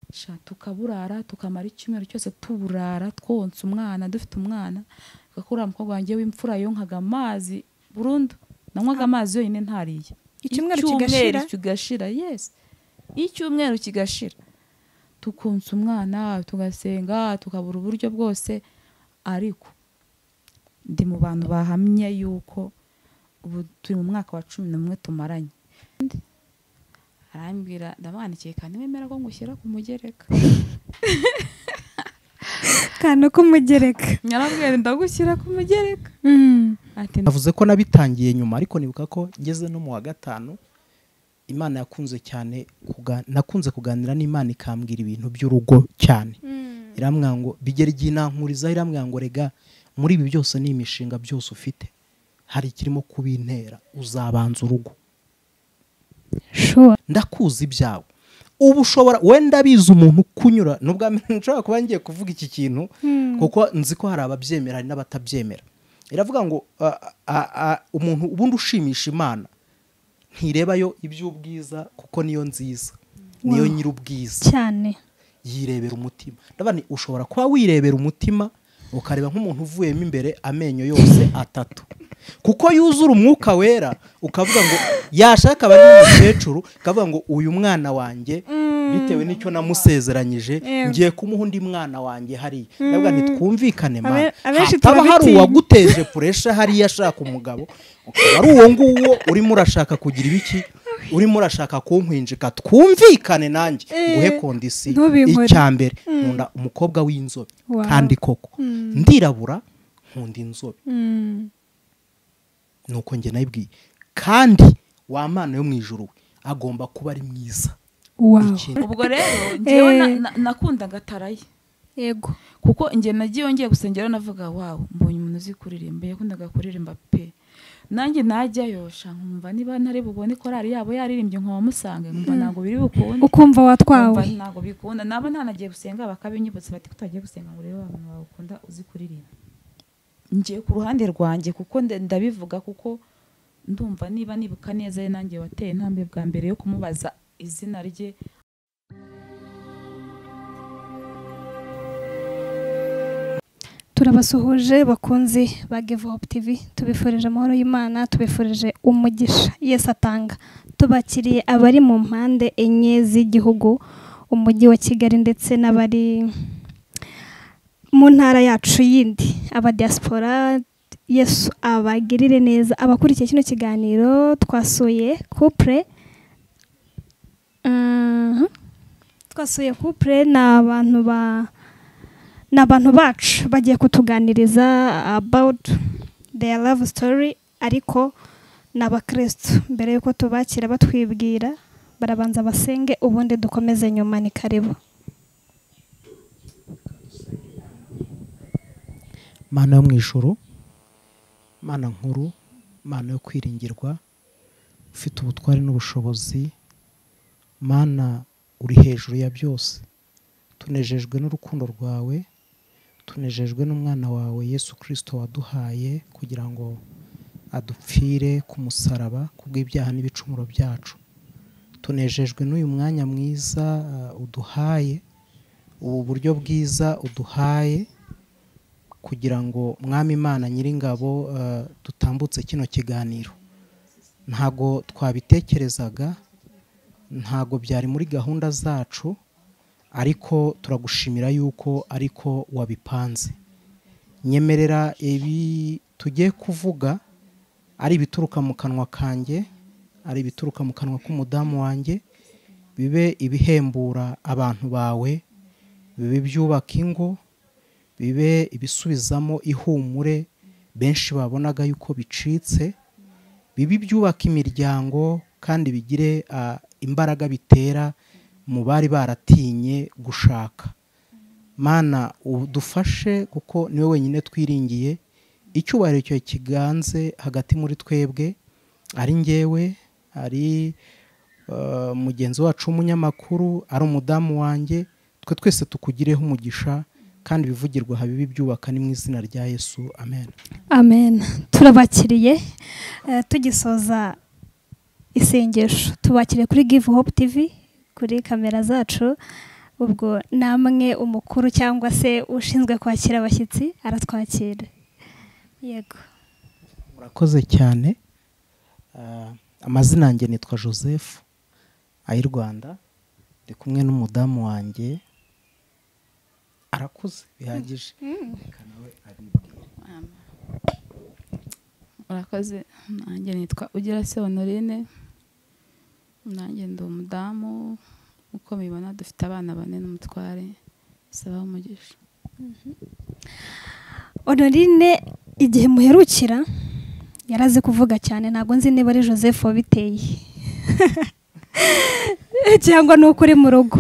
kubukonsa tukaburara tukamara icyumweru cyose tuburara twonsa umwana dufite umwana uriya mukobwa wanjye w'imfura yonkaga amazi burundu nanywaga amazi yonyine ntariye Icyumweru kigashira? kigashira yes icyumweru kigashira tukonsa umwana tugasenga tukabura uburyo bwose ariko ndi mu bantu bahamye yuko ubu turi mu mwaka wa cumi n'umwe tumaranye arambwira ndamwandikiye kandi wemera ko ngushyira ku mugereka akantu k'umugereka nyarambwira ndagushyira ku mugereka Mm. ati navuze ko nabitangiye nyuma ariko nibuka ko ngeze no mu wa gatanu imana yakunze cyane kuga- nakunze kuganira n'imana ikambwira ibintu by'urugo cyane irambwira ngo bigera igihe inankurizaho irambwira ngo rega muri ibi byose ni imishinga byose ufite hari ikirimo kubintera uzabanza urugo Sure. ndakuzi ibyawe ubu ushobora wenda bizi umuntu kunyura n'ubwa mbere nshobora kuba ngiye kuvuga iki kintu kuko nzi ko hari ababyemera hari n'abatabyemera iravuga ngo a, a, a, umuntu ubundi ushimisha imana ntirebayo iby'ubwiza kuko niyo nziza niyo nyir'ubwiza cyane yirebera umutima ndabona ushobora kuba wirebera umutima ukareba nk'umuntu uvuyemo imbere amenyo yose atatu kuko yuzura umwuka wera ukavuga ngo yashaka aba ari umukecuru ukavuga ngo uyu mwana wanjye bitewe n'icyo namusezeranyije Yego. ngiye kumuha undi mwana wanjye hariya ndavuga ntitwumvikane Abe- mwana abenshi hataba hari turabitinya. uwaguteje puresha hariya ashaka umugabo ukaba ari uwo nguwo urimo urashaka kugira ibiki urimo urashaka kunkwinjika twumvikane nanjye nguhe kondisiyo Ntubinkore. icya mbere nkunda umukobwa w'inzobe Wow. kandi koko ndirabura nkunda inzobe Mm. nuko njye nayibwiye kandi wa mana yo mu ijuru we agomba kuba ari mwiza Wow. Ikindi- ubwo rero njyewe Eh. na- na- nakundaga taraye yego kuko njye nagiye ngiye gusengera navuga wawu mbonye umuntu uzi kuririmba yakundaga kuririmba pe nanjye najyayo sha nkumva niba ntari bubone korari yabo yaririmbye nkaba musange nkumva ntabwo biri bukunde ukumva watwawe nkumva ntabwo bikunda nabo ntanagiye gusenga bakabinyibutsa bati kutagiye gusenga ngo urebe abantu bagukunda uzi kuririmba ngiye ku ruhande rwanjye kuko nda- ndabivuga kuko ndumva niba nibuka neza ari nanjye wateye intambwe bwa mbere yo kumubaza izina rye turabasuhuje bakunzi ba give hope tv tubifurije amahoro y'imana tubifurije umugisha yesu atanga tubakiriye abari mu mpande enye z'igihugu umujyi wa kigali ndetse n'abari mu ntara yacu yindi aba diaspora yesu abagirire neza abakurikiye kino kiganiro twasuye couple Mhm. twasuye couple ni abantu ba ni abantu bacu bagiye kutuganiriza about their love story ariko ni abakirisitu mbere y'uko tubakira batwibwira barabanza basenge ubundi dukomeze nyuma ni karibu mana yo mu ijoro mana nkuru mana yo kwiringirwa ufite ubutware n'ubushobozi mana uri hejuru ya byose tunejejwe n'urukundo rwawe tunejejwe n'umwana wawe yesu kirisito waduhaye kugira ngo adupfire ku musaraba ku bw'ibyaha n'ibicumuro byacu tunejejwe n'uyu mwanya mwiza uh, uduhaye ubu buryo bwiza uduhaye kugira ngo mwami imana nyiringabo eh, dutambutse kino kiganiro ntago twabitekerezaga ntago byari muri gahunda zacu ariko turagushimira yuko ariko wabipanze nyemerera ibi tugiye kuvuga ari ibituruka mu kanwa kanjye ari ibituruka mu kanwa k'umudamu wanjye bibe ibihembura abantu bawe bibe ibyubaka ingo bibe ibisubizamo ihumure benshi babonaga yuko bicitse bibe ibyubaka imiryango kandi bigire ah, imbaraga bitera mu bari baratinye gushaka mana udufashe kuko niwe wenyine twiringiye icyubahiro cyawe kiganze hagati muri twebwe ari ngewe ari eh, mugenzi wacu w'umunyamakuru ari umudamu wanjye twe twese tukugireho umugisha kandi ibivugirwa habibi byubaka ni mu izina rya yesu amen amen turabakiriye eh, tugisoza isengesho tubakiriye kuri give hope tv kuri kamera zacu ubwo namwe umukuru cyangwa se ushinzwe kwakira abashyitsi aratwakira yego murakoze cyane Ah, amazina yanjye nitwa joseph ayi rwanda ndi kumwe n'umudamu wanjye arakuze bihagije murakoze nanjye nitwa ugira se honorine nanjye ndi umudamu uko mubibona dufite abana bane n'umutware sabaho umugisha honorine igihe muherukira yarazi kuvuga cyane ntabwo nzi niba ari joseph wabiteye cyangwa ni uko uri mu rugo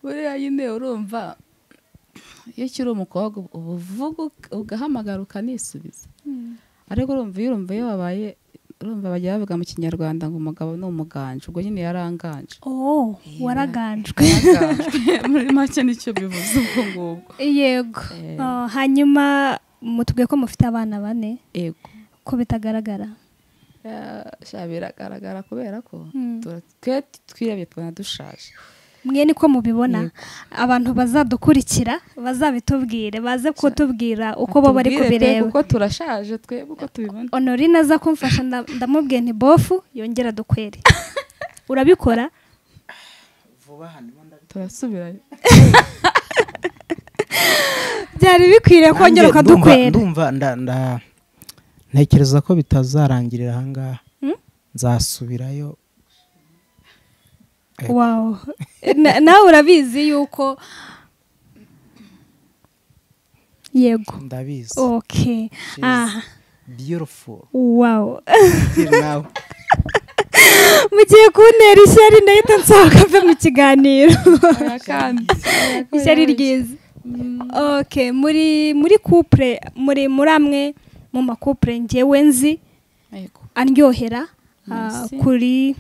buriya nyine urumva iyo ukiri umukobwa uba uvuga ugahamagara ukanisubiza ariko urumva iyo urumva iyo wabaye urumva bajya bavuga mu kinyarwanda ngo umugabo ni umuganje ubwo nyine yaranganje oh waraganjwe muri make nicyo bivuze ubwo ngubwo yego Eh. Oh, hanyuma mutubwiye ko mufite abana bane yego ko bitagaragara sha biragaragara kubera ko Mm. tura- twe twirebye tubona dushaje mwe niko mubibona abantu bazadukurikira bazabitubwire baze kutubwira uko bo bari Tubwire twe kubireba kuko turashaje twe uko tubibona honorine aza kumfasha nda- ndamubwiye nti bofu yongera dukwere urabikora turasubirayo byari bikwiriye kongera Nanjye ndumva- ukadukwera ndumva nda- nda- ntekereza ko bitazarangirira ahangaha Hmm? nzasubirayo ndumva- wawu Na- nawe urabizi yuko yego ndabizi okay She's aha beautiful wawu Till now. mugiye kuntera ishyari ndahita nsohoka mve mu kiganiro Oya kandi ishyari ryiza okay muri muri couple muri muri amwe mu makupure ngewe nzi Yego. andyohera ah, Merci. kuri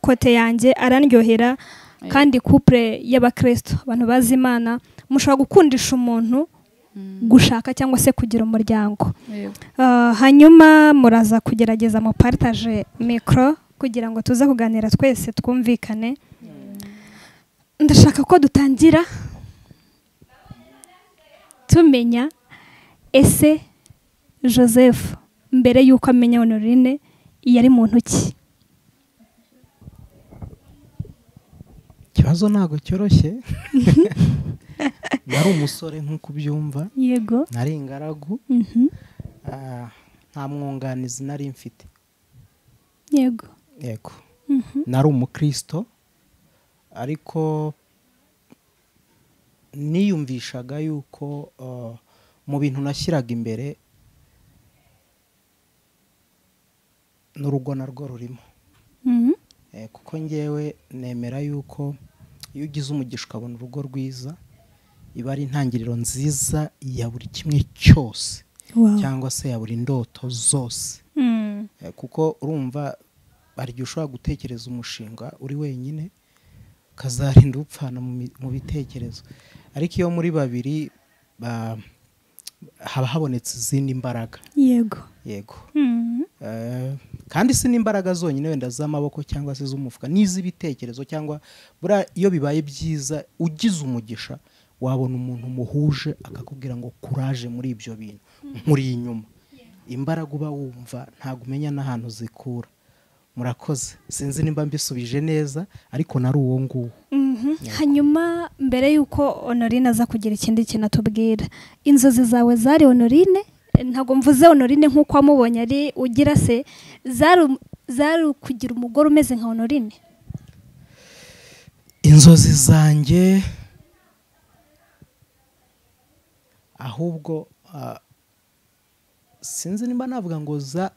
kote yanjye arandyohera kandi couple y'abakristo abantu bazi imana mushobora gukundisha umuntu Mm. gushaka cyangwa se kugira umuryango Yego. Ah, hanyuma muraza kugerageza muparitaje mikoro kugira ngo tuze kuganira twese twumvikane ndashaka ko dutangira tumenya ese joseph mbere y'uko amenya honorine yari muntu ki ikibazo ntabwo cyoroshye nari umusore nk'uko ubyumva yego nari ingaragu Mhm. ah, nta mwunganizi nari mfite yego yego Mhm. nari umukristo ariko niyumvishaga yuko ah, mu bintu nashyiraga imbere n'urugo narwo rurimo Mhm. Eh, kuko ngewe nemera yuko iyo ugize umugisha ukabona urugo rwiza iba ari intangiriro nziza ya buri kimwe cyose Wow. cyangwa se ya buri ndoto zose Mm. Eh, kuko urumva hari igihe ushobora gutekereza umushinga uri wenyine ukazarinda upfana mu mi- mu bitekerezo ariko iyo muri babiri ba- haba habonetse izindi mbaraga yego yego Mhm. Eh, kandi si n'imbaraga zonyine wenda z'amaboko cyangwa se z'umufuka n'iz'ibitekerezo cyangwa buriya iyo bibaye byiza ugize umugisha wabona umuntu muhuje akakubwira ngo kuraje muri ibyo bintu nkuri inyuma imbaraga uba wumva ntabwo umenya n'ahantu zikura murakoze sinzi nimba mbisubije neza ariko nari uwo nguwo Mhm. hanyuma mbere y'uko honorine aza kugira ikindi kintu atubwira inzozi zawe zari honorine ntabwo mvuze honorine nk'uko wamubonye ari ugira se zari um- zari kugira umugore umeze nka honorine inzozi zanjye ahubwo ah, sinzi nimba navuga ngo za-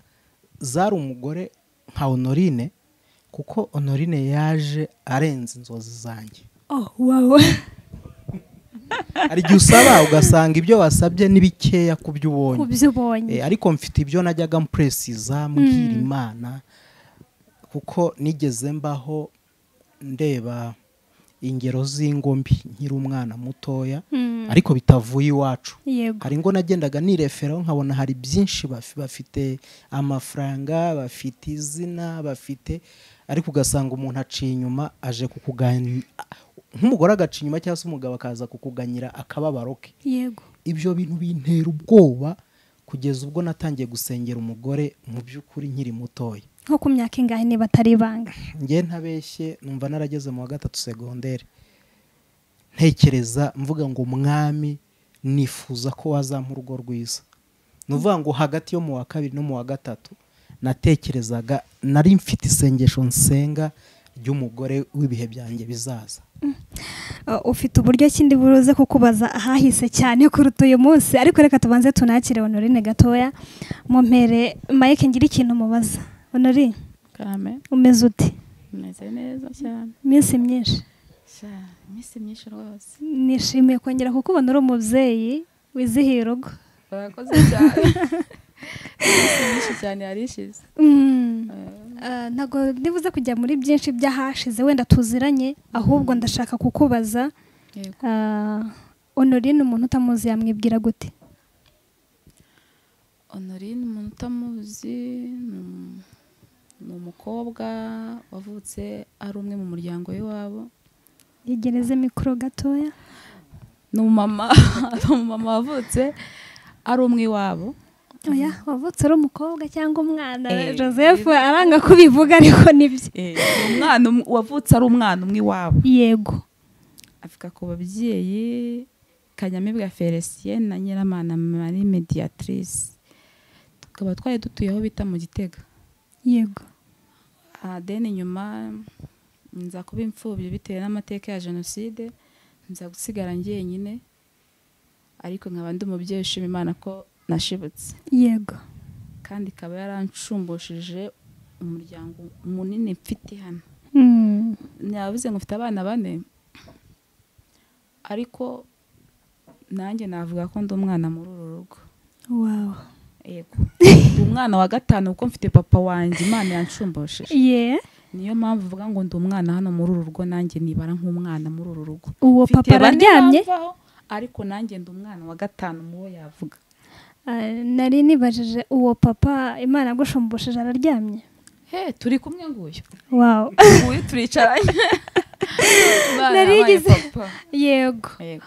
zari umugore nka honorine kuko honorine yaje arenze inzozi zanjye oh wow hari igihe usaba ugasanga ibyo wasabye ni bikeya ku byo ubonye ku byo ubonye Eh, ariko mfite ibyo najyaga mpuresiza mbwira imana kuko nigeze mbaho ndeba ingero z'ingombi nkiri umwana mutoya Mm. ariko bitavuye iwacu yego hari ngo nagendaga nireferaho nkabona hari byinshi bafi- bafite amafaranga bafite izina bafite ariko ugasanga umuntu aciye inyuma aje kukugani nk'umugore agaca inyuma cyangwa se umugabo akaza kukuganyira akababaro ke yego ibyo bintu bintera ubwoba kugeza ubwo natangiye gusengera umugore mu by'ukuri nkiri mutoya nko ku myaka ingahe niba atari ibanga ngewe ntabeshye numva narageze mu wa gatatu segonderi ntekereza mvuga ngo umwami nifuza ko wazampa urugo rwiza ni ukuvuga ngo hagati yo mu wa kabiri no mu wa gatatu natekerezaga nari mfite isengesho nsenga ry'umugore w'ibihe byanjye bizaza Uh, ufite uburyo kindi buruze kukubaza ahahise cyane kuruta uyu munsi ariko reka tubanze tunakire honorine gatoya mumpere mike ngira ikintu mubaza honorine karame umeze ute umeze neza cyane iminsi myinshi sha iminsi myinshi rwose nishimiye kongera kukubona uri umubyeyi wizihiye urugo urakoze cyane iminsi myinshi cyane yarishize Mm. Ah, ntabwo ndibuze kujya muri byinshi by'ahashize wenda tuziranye ahubwo ndashaka kukubaza yego ah, honorine umuntu utamuzi yamwibwira gute honorine umuntu utamuzi ni um- ni umukobwa wavutse ari umwe mu muryango w'iwabo yegereze mikoro gatoya ni umumama ni umumama wavutse ari umwe iwabo oya wavutse ari umukobwa cyangwa umwana Eh, joseph aranga kubivuga ariko nibyo Eh, ni umwana um- wavutse ari umwana umwe iwabo yego avuga ku babyeyi kanyamibwa felicien na nyiramana marie mediatrice tukaba twari dutuye aho bita mu gitega yego deni nyuma nza kuba imfubyi bitewe n'amateka ya jenoside nza gusigara njyenyine ariko nkaba ndi umubyeyi ushima imana ko nashibutse yego kandi ikaba yaranshumbushije umuryango munini mfite hano Mm. navuze ngo mfite abana bane ariko nanjye navuga ko ndi umwana muri uru rugo wow yego ndi umwana wa gatanu kuko mfite papa wanjye imana yanshumbushije ye niyo mpamvu uvuga ngo ndi umwana hano muri uru rugo nanjye nibara nk'umwana muri uru rugo uwo Mfite papa bane araryamye bavaho, ariko nanjye ndi umwana wa gatanu mu bo yavuga Ah, nari nibajije uwo papa imana yagushumbusheje araryamye he turi kumwe nguyu wow nguyu turicaranye Imana Nari yabaye yigize- papa. yego Yego.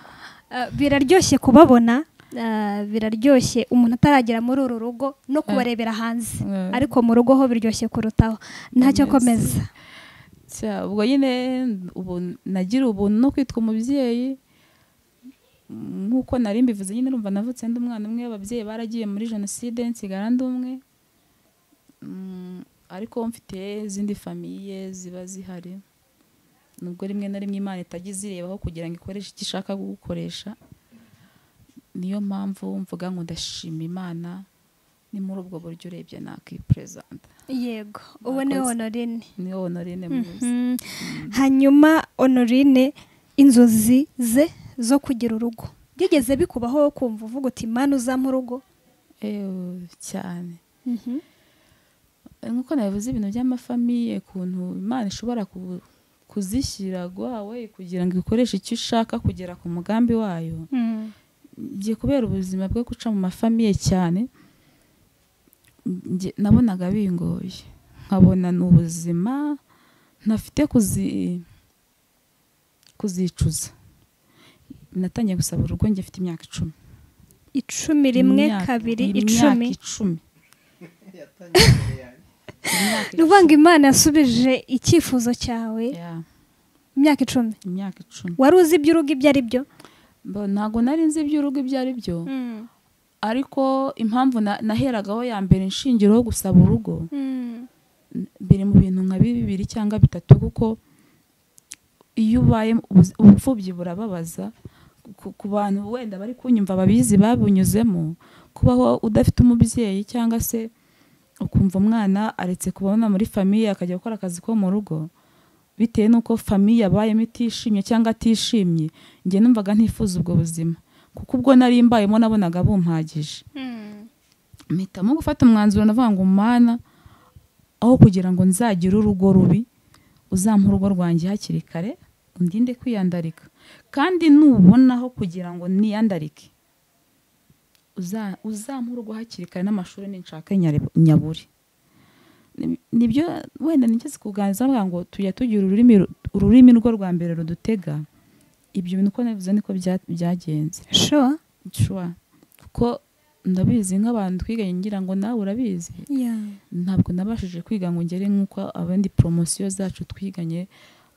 Ah, biraryoshye kubabona ah, biraryoshye umuntu ataragera muri uru rugo no kubarebera hanze Eh, ariko mu rugo ho biryoshye kurutaho ntacyo Amazing. komeza cya- ubwo nyine ubu nagira ubuntu no kwitwa umubyeyi Mm, nk'uko nari mbivuze nyine urumva navutse ndi umwana umwe ababyeyi baragiye muri jenoside nsigara ndi umwe Mm, ariko mfite izindi famiye ziba zihari nubwo rimwe na rimwe imana itajya izirebaho kugira ngo ikoreshe icyo ishaka gukoresha niyo mpamvu mvuga ngo ndashima imana ni muri ubwo buryo urebye nakiperezanta yego ubu ni Mwakoze. honorine niyo honorine muzi Mhm. hanyuma honorine inzozi ze zo kugira urugo byigeze bikubaho wo kumva uvuga uti mani uzampa urugo Ewe, cyane nk'uko nabivuze ibintu by'amafamiye ukuntu imana ishobora ku- kuzishyira gwawe kugira ngo ikoreshe icyo ishaka kugera ku mugambi wayo Mm. njye kubera ubuzima bwo guca mu mafamiye cyane njye nabonaga bingoye nkabona ni ubuzima ntafite kuzi kuzicuza natangiye gusaba urugo njye mfite imyaka icumi icumi rimwe Imyaka- kabiri imyaka icumi icumi Imyaka ni ukuvuga ngo imana yasubije icyifuzo cyawe icumi. Yeah, imyaka icumi imyaka icumi wari uzi ibyo urugo ibyo ari byo Bo, ntabwo nari nzi iby'urugo ibyo ari byo ariko impamvu na- naheragaho ya mbere inshingiro yo gusaba urugo biri mu bintu nka bibiri cyangwa bitatu kuko iyo ubaye ubuzi- ubupfubyi burababaza ku- ku bantu wenda bari kunyumva babizi babunyuzemo kubaho udafite umubyeyi cyangwa se ukumva umwana aretse kubona muri famiye akajya gukora akazi ko mu rugo bitewe n'uko famiye abayemo itishimye cyangwa atishimye njye numvaga ntifuza ubwo buzima kuko ubwo nari mbayemo nabonaga bumpagije mpitamo gufata umwanzuro navuga ngo mana aho kugira ngo nzagire urugo rubi uzampa urugo rwanjye hakiri kare undinde kwiyandarika kandi nubonaho kugira ngo niyandarike uza- uzampa urugo hakiri kare n'amashuri ninshaka nyare- nyaburi Ni- nibyo wenda nigeze kuganiriza bavuga ngo tujya tugira ururimi ru- ururimi rwo rwa mbere rudutega ibyo bintu uko nabivuze niko bya- byagenze sure shuwa kuko ndabizi nk'abantu twiganye ngira ngo nawe urabizi yeah ntabwo nabashije kwiga ngo ngere nk'uko abandi poromosiyo zacu twiganye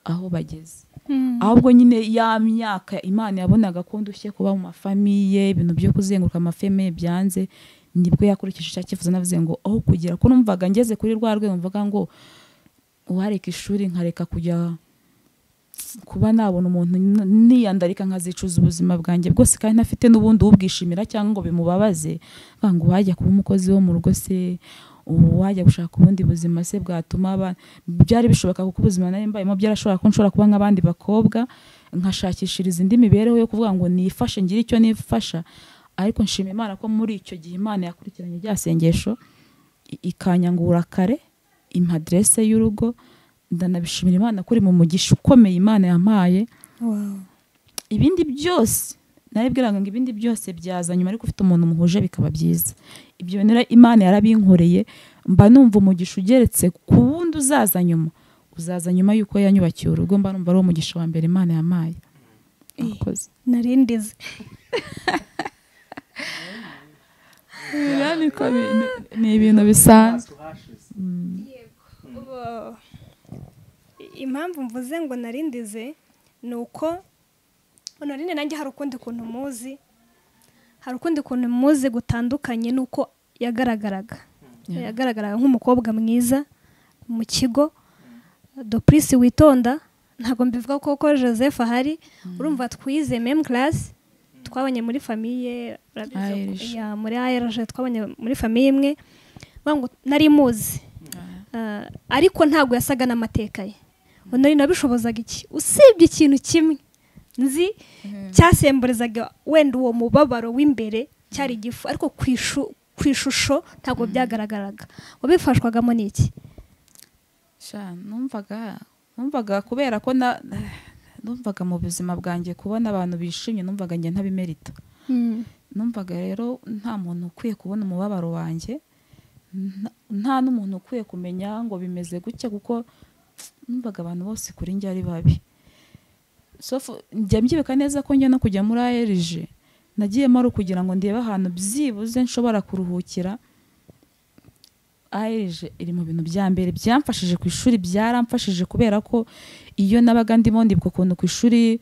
aho bageze Mm. ahubwo nyine ya myaka imana yabonaga ko ndushye kuba mu mafamiye ibintu byo kuzenguruka amafemiye byanze nibwo yakurikije icyo cyifuza navuze ngo aho kugira ko numvaga ngeze kuri rwa rwego mvuga ngo uhareka ishuri nkareka kujya kuba nabona umuntu n- niyandarika nkazicuza ubuzima bwanjye bwose kandi ntafite n'ubundi ubwishimira cyangwa ngo bimubabaze nkavuga ngo wajya kuba umukozi wo mu rugo se ubu wajya gushaka ubundi buzima se bwatuma aba byari bishoboka kuko ubuzima nari mbayemo byarashobora ko nshobora kuba nk'abandi bakobwa nkashakishiriza indi mibereho yo kuvuga ngo nifashe ngire icyo nifasha ariko nshima imana ko muri icyo gihe imana yakurikiranye rya sengesho i- ikanyangura kare impa aderese y'urugo ndanabishimira imana kuri mu mugisha ukomeye imana yampaye wow ibindi byose naribwiraga ngo ibindi byose byaza nyuma ariko ufite umuntu muhuje bikaba byiza ibyo bintu rero imana yarabinkoreye mba numva umugisha ugeretse ku wundi uzaza nyuma uzaza nyuma y'uko yanyubakiye urugo mba numva ari uwo mugisha wa mbere imana yampaye Murakoze. narindize ni ibintu bisanzwe Ubu- impamvu mvuze ngo narindize ni uko narinde nanjye hari ukundi kuntu muzi hari ukundi kuntu muzi gutandukanye n'uko yagaragaraga Yeah. yagaragaraga nk'umukobwa mwiza mu kigo doprisi witonda ntabwo mbivuga ko ko joseph ahari urumva twize mem class twabanye muri famiye urabizi ko- Irish. ya, muri ARJ twabanye muri famiye imwe bavuga ngo nari muzi Ah, ariko ntabwo yasaga n'amateka ye ubu nari nabishobozaga iki usibye ikintu kimwe nzi cyasemburizaga wenda uwo mubabaro w'imbere cyari igifu ariko ku ishu- ku ishusho ntabwo byagaragaraga ngo bifashwagamo n'iki sha numvaga numvaga kubera ko na numvaga mu buzima bwanjye kubona abantu bishimye numvaga njye ntabimerita numvaga rero nta muntu ukwiye kubona umubabaro wanjye nta- nta n'umuntu ukwiye kumenya ngo bimeze gutya kuko numvaga abantu bose kuri njye ari babi sofu njya mbyibuka neza ko njya no kujya muri ARG nagiyemo ari ukugira ngo ndebe ahantu byibuze nshobora kuruhukira ARG iri mu bintu bya mbere byamfashije ku ishuri byaramfashije kubera ko iyo nabaga ndimo ndibwa ukuntu ku ishuri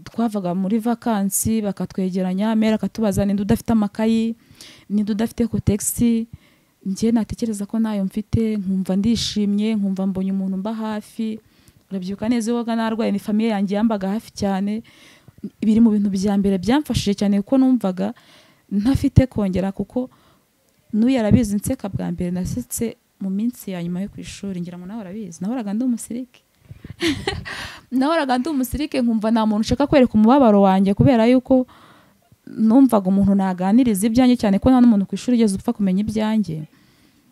twavaga muri vakansi bakatwegeranya mera akatubaza ninde udafite amakayi ninde udafite kotegisi njye natekereza ko ntayo mfite nkumva ndishimye nkumva mbonye umuntu mba hafi urabyibuka neza iyo wabaga narwaye ni famiye yanjye yambaga hafi cyane biri mu bintu bya mbere byamfashije cyane kuko numvaga ntafite kongera kuko n'uyu arabizi nseka bwa mbere nasetse mu minsi ya nyuma yo ku ishuri ngira ngo nawe arabizi nahoraga ndi umusirike nahoraga ndi umusirike nkumva nta muntu ushaka kwereka umubabaro wanjye kubera yuko numvaga umuntu naganiriza ibyanjye cyane ko nta n'umuntu ku ishuri ugeze upfa kumenya ibyanjye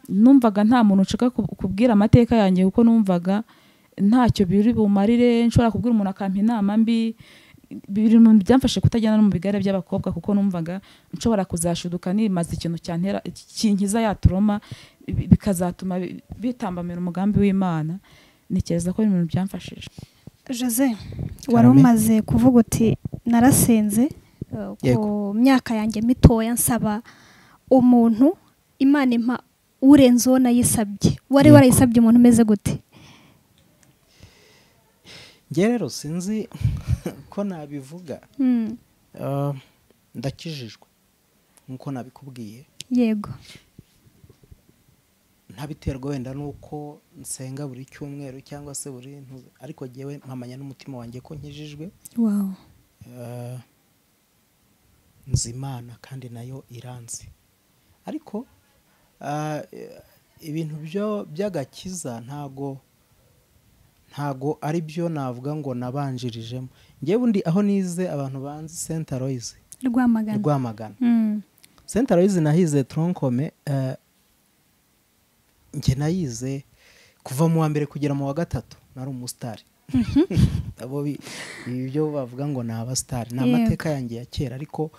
numvaga nta muntu nshaka ku- kubwira amateka yanjye kuko numvaga ntacyo biri bumarire nshobora kubwira umuntu akampa inama mbi biri mu byamfashe kutajyana no mu bigare by'abakobwa kuko numvaga nshobora kuzashuduka nimaze ikintu cyantera kinkiza yaturoma bi- bikazatuma bi- bitambamira umugambi w'imana ntekereza ko ari ibintu byamfashije jose wari umaze kuvuga uti narasenze eh, ku Yego. myaka yanjye mitoya nsaba umuntu imana impa urenze uwo nayisabye wari Yego. warayisabye umuntu umeze gute njye rero sinzi ko nabivuga Mm, Ah, ndakijijwe nk'uko nabikubwiye yego ntabiterwa wenda n'uko nsenga buri cyumweru cyangwa se buri ntu- ariko ngewe mpamanya n'umutima wanjye ko nkijijwe wawu Ah, nzi imana kandi nayo iranzi ariko ah, eh, ibintu byo- by'agakiza ntago ntago ari byo navuga ngo nabanjirijemo ngewe undi aho nize abantu banzi senta royize rwamagana rwamagana Mm, senta royize nahize toronkome eh, njye nayize kuva mu wa mbere kugera mu wa gatatu nari umusitari abo bi- ibi byo bavuga ngo ni abasitari ni Yego. amateka yanjye ya kera ariko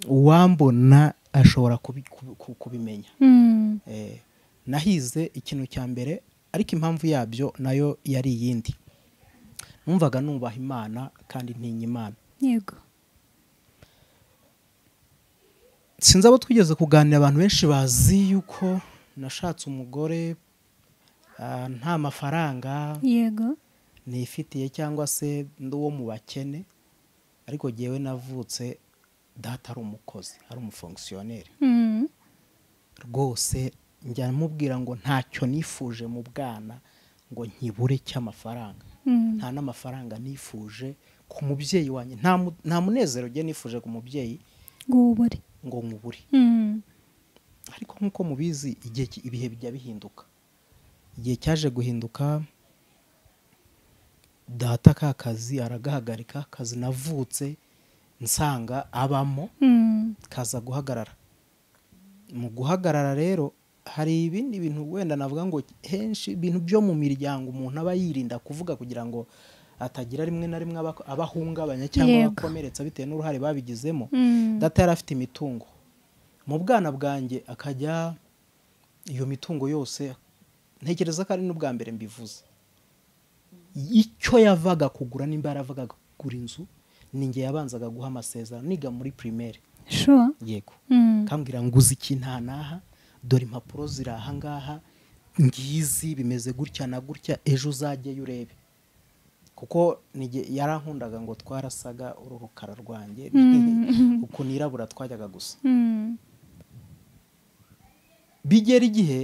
uwambona ashobora kubi- kubi- ku- kubimenya mm, Eh, nahize ikintu cya mbere ariko impamvu yabyo nayo yari iyindi numvaga nubaha imana kandi ntinya imana yego sinzi abo twigeze kuganira abantu benshi bazi yuko nashatse umugore ah, nta mafaranga yego nifitiye cyangwa se ndi uwo mu bakene ariko ngewe navutse data ari umukozi ari umufongisiyoneri Mm. rwose njya mubwira ngo ntacyo nifuje mu bwana ngo nkibure cy'amafaranga Mm. nta n'amafaranga nifuje ku mubyeyi wanjye nta mu- nta munezero njye nifuje ku mubyeyi ngubure ngo nkubure Mm. ariko nk'uko mubizi igihe ki- ibihe bijya bihinduka igihe cyaje guhinduka data ka kazi aragahagarika akazi navutse nsanga abamo Mm. kaza guhagarara mu guhagarara rero hari ibindi bintu wenda navuga ngo henshi ibintu byo mu miryango umuntu aba yirinda kuvuga kugira ngo atagira rimwe na rimwe aba- abahungabanya cyangwa Yego. abakomeretsa bitewe n'uruhare babigizemo Mm. data yari afite imitungo mu bwana bwanjye akajya iyo mitungo yose ntekereza ko ari n'ubwa mbere mbivuze icyo yavaga kugura nimba yaravaga kugura inzu ni njye yabanzaga guha amasezerano niga muri primaire sure yego Mm. kambwira nguze iki nta n'aha dore impapuro ziri aha ngaha ngizi bimeze gutya na gutya ejo uzajyeyo urebe kuko nige- yarankundaga ngo twarasaga uru rukara rwanjye uku nirabura twajyaga gusa Mm. bigera igihe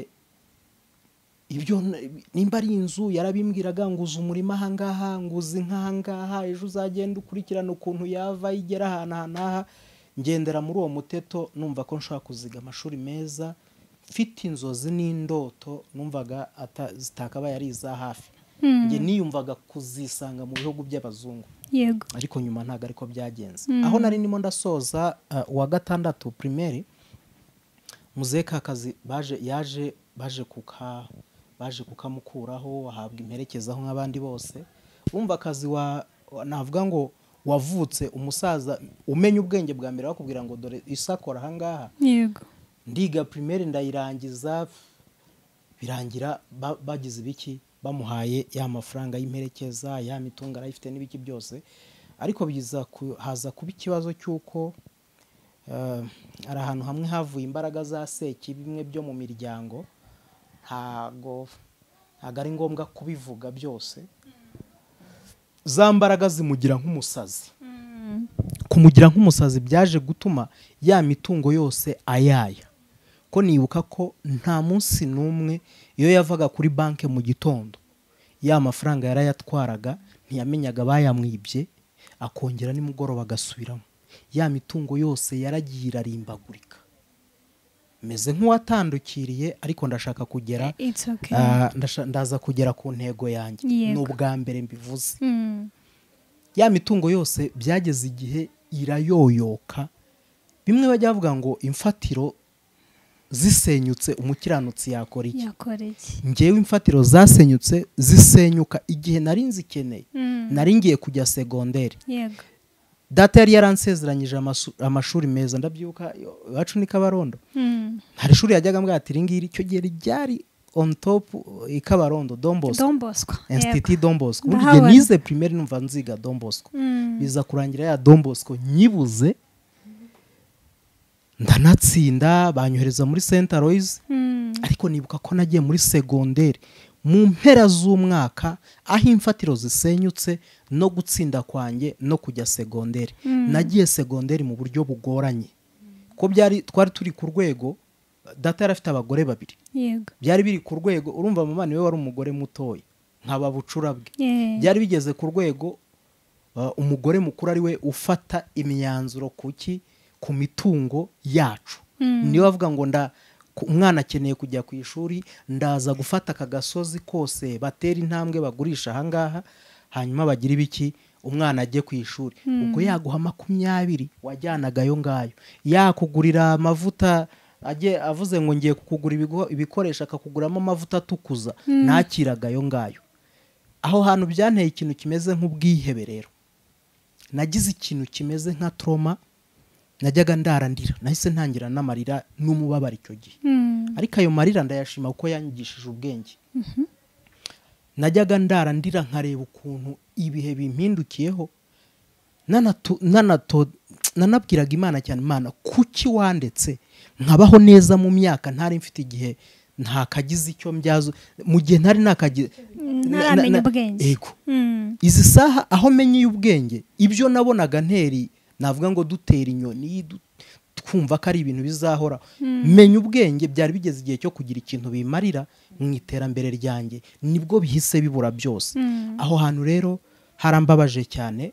ibyo n- nimba ari inzu yarabimbwiraga nguza umurima ahangaha nguza inka ahangaha ejo uzagenda ukurikirana ukuntu yava igera ahantu aha n'aha ngendera muri uwo muteto numva ko nshobora kuziga amashuri meza mfite inzozi n'indoto numvaga ata- zitakabaye ari iza hafi Mm. njye niyumvaga kuzisanga mu bihugu by'abazungu yego ariko nyuma ntabwo ariko byagenze Mm. aho nari ndimo ndasoza uh, uwa gatandatu primaire muzehe kakazi baje yaje baje kuka baje kukamukuraho ahabwa imperekeza aho nk'abandi bose wumva akazi wa wa- navuga ngo wavutse umusaza umenya ubwenge bwa mbere bakubwira ngo dore isakora ahangaha yego ndiga primaire ndayirangiza birangira ba- bagize ibiki bamuhaye ya mafaranga y'imperekeza ya mitungo arayifite n'ibiki byose ariko biza ku- haza kuba ikibazo cy'uko eh, hari ahantu hamwe havuye imbaraga za seki bimwe byo mu miryango ntago ntago ari ngombwa kubivuga byose za mbaraga zimugira nk'umusazi Mm. kumugira nk'umusazi byaje gutuma ya mitungo yose ayaya ko nibuka ko nta munsi n'umwe iyo yavaga kuri banki mu gitondo ya mafaranga yarayatwaraga ntiyamenyaga bayamwibye akongera nimugoroba agasubiramo ya mitungo yose yaragiye irarimbagurika meze nk'uwatandukiriye ariko ndashaka kugera it's okay ah, ndasha- ndaza kugera ku ntego yanjye ni Yego. ubwa mbere mbivuze Mm. ya mitungo yose byageze igihe irayoyoka bimwe bajya bavuga ngo imfatiro zisenyutse umukiranutsi yakora iki yakora iki ngewe imfatiro zasenyutse zisenyuka igihe nari nzikeneye Mm. nari ngiye kujya segonderi yego data yari yaransezeranyije amasu- amashuri meza ndabyibuka yo- iwacu ni kabarondo Mm. hari ishuri yajyaga mbwira ati iringiri icyo gihe ryari on top i kabarondo dombosko don bosco yego institut dombosko buri gihe Ndahabona. nize primaire numva nziga dombosko Mm. biza kurangira ya Don Bosco nyibuze ndanatsinda banyohereza muri Saint Aloys Mm. ariko nibuka ko nagiye muri segonderi mu mpera z'umwaka aho imfatiro zisenyutse no gutsinda kwanjye no kujya segonderi Mm. nagiye segonderi mu buryo bugoranye ko byari twari turi ku rwego data yari afite abagore babiri yego byari biri ku rwego urumva mama niwe wari umugore mutoya nkaba bucura bwe Yeah. byari bigeze ku rwego uh, umugore mukuru ari we ufata imyanzuro ku ki ku mitungo yacu Mm. niyo bavuga ngo nda ku- umwana akeneye kujya ku ishuri ndaza gufata aka gasozi kose batera intambwe bagurisha ahangaha hanyuma bagira ibiki umwana ajye ku ishuri ubwo yaguha makumyabiri wajyanaga ayo ngayo yakugurira amavuta ajye avuze ngo ngiye kukugura ibigo- ibikoresho akakuguramo amavuta atukuza nakiraga ayo ngayo aho hantu byanteye ikintu kimeze nk'ubwihebe rero nagize ikintu kimeze nka troma najyaga ndarandira nahise ntangira n'amarira n'umubabaro icyo gihe Mm. ariko ayo marira ndayashima kuko yanyigishije ubwenge najyaga ndara ndira nkareba ukuntu ibihe bimpindukiyeho nanatu- nanato- nanabwiraga imana cyane imana kuki wandetse nkabaho neza mu myaka ntari mfite igihe ntakagize icyo mbyazo mu gihe ntari nakagize ntaramenya ubwenge yego Mm. izi saha aho menyeye ubwenge ibyo nabonaga nteri navuga ngo dutera inyoni du- twumva ko ari ibintu bizahora menya ubwenge byari bigeze igihe cyo kugira ikintu bimarira mu iterambere ryanjye nibwo bihise bibura byose Mm. aho hantu rero harambabaje cyane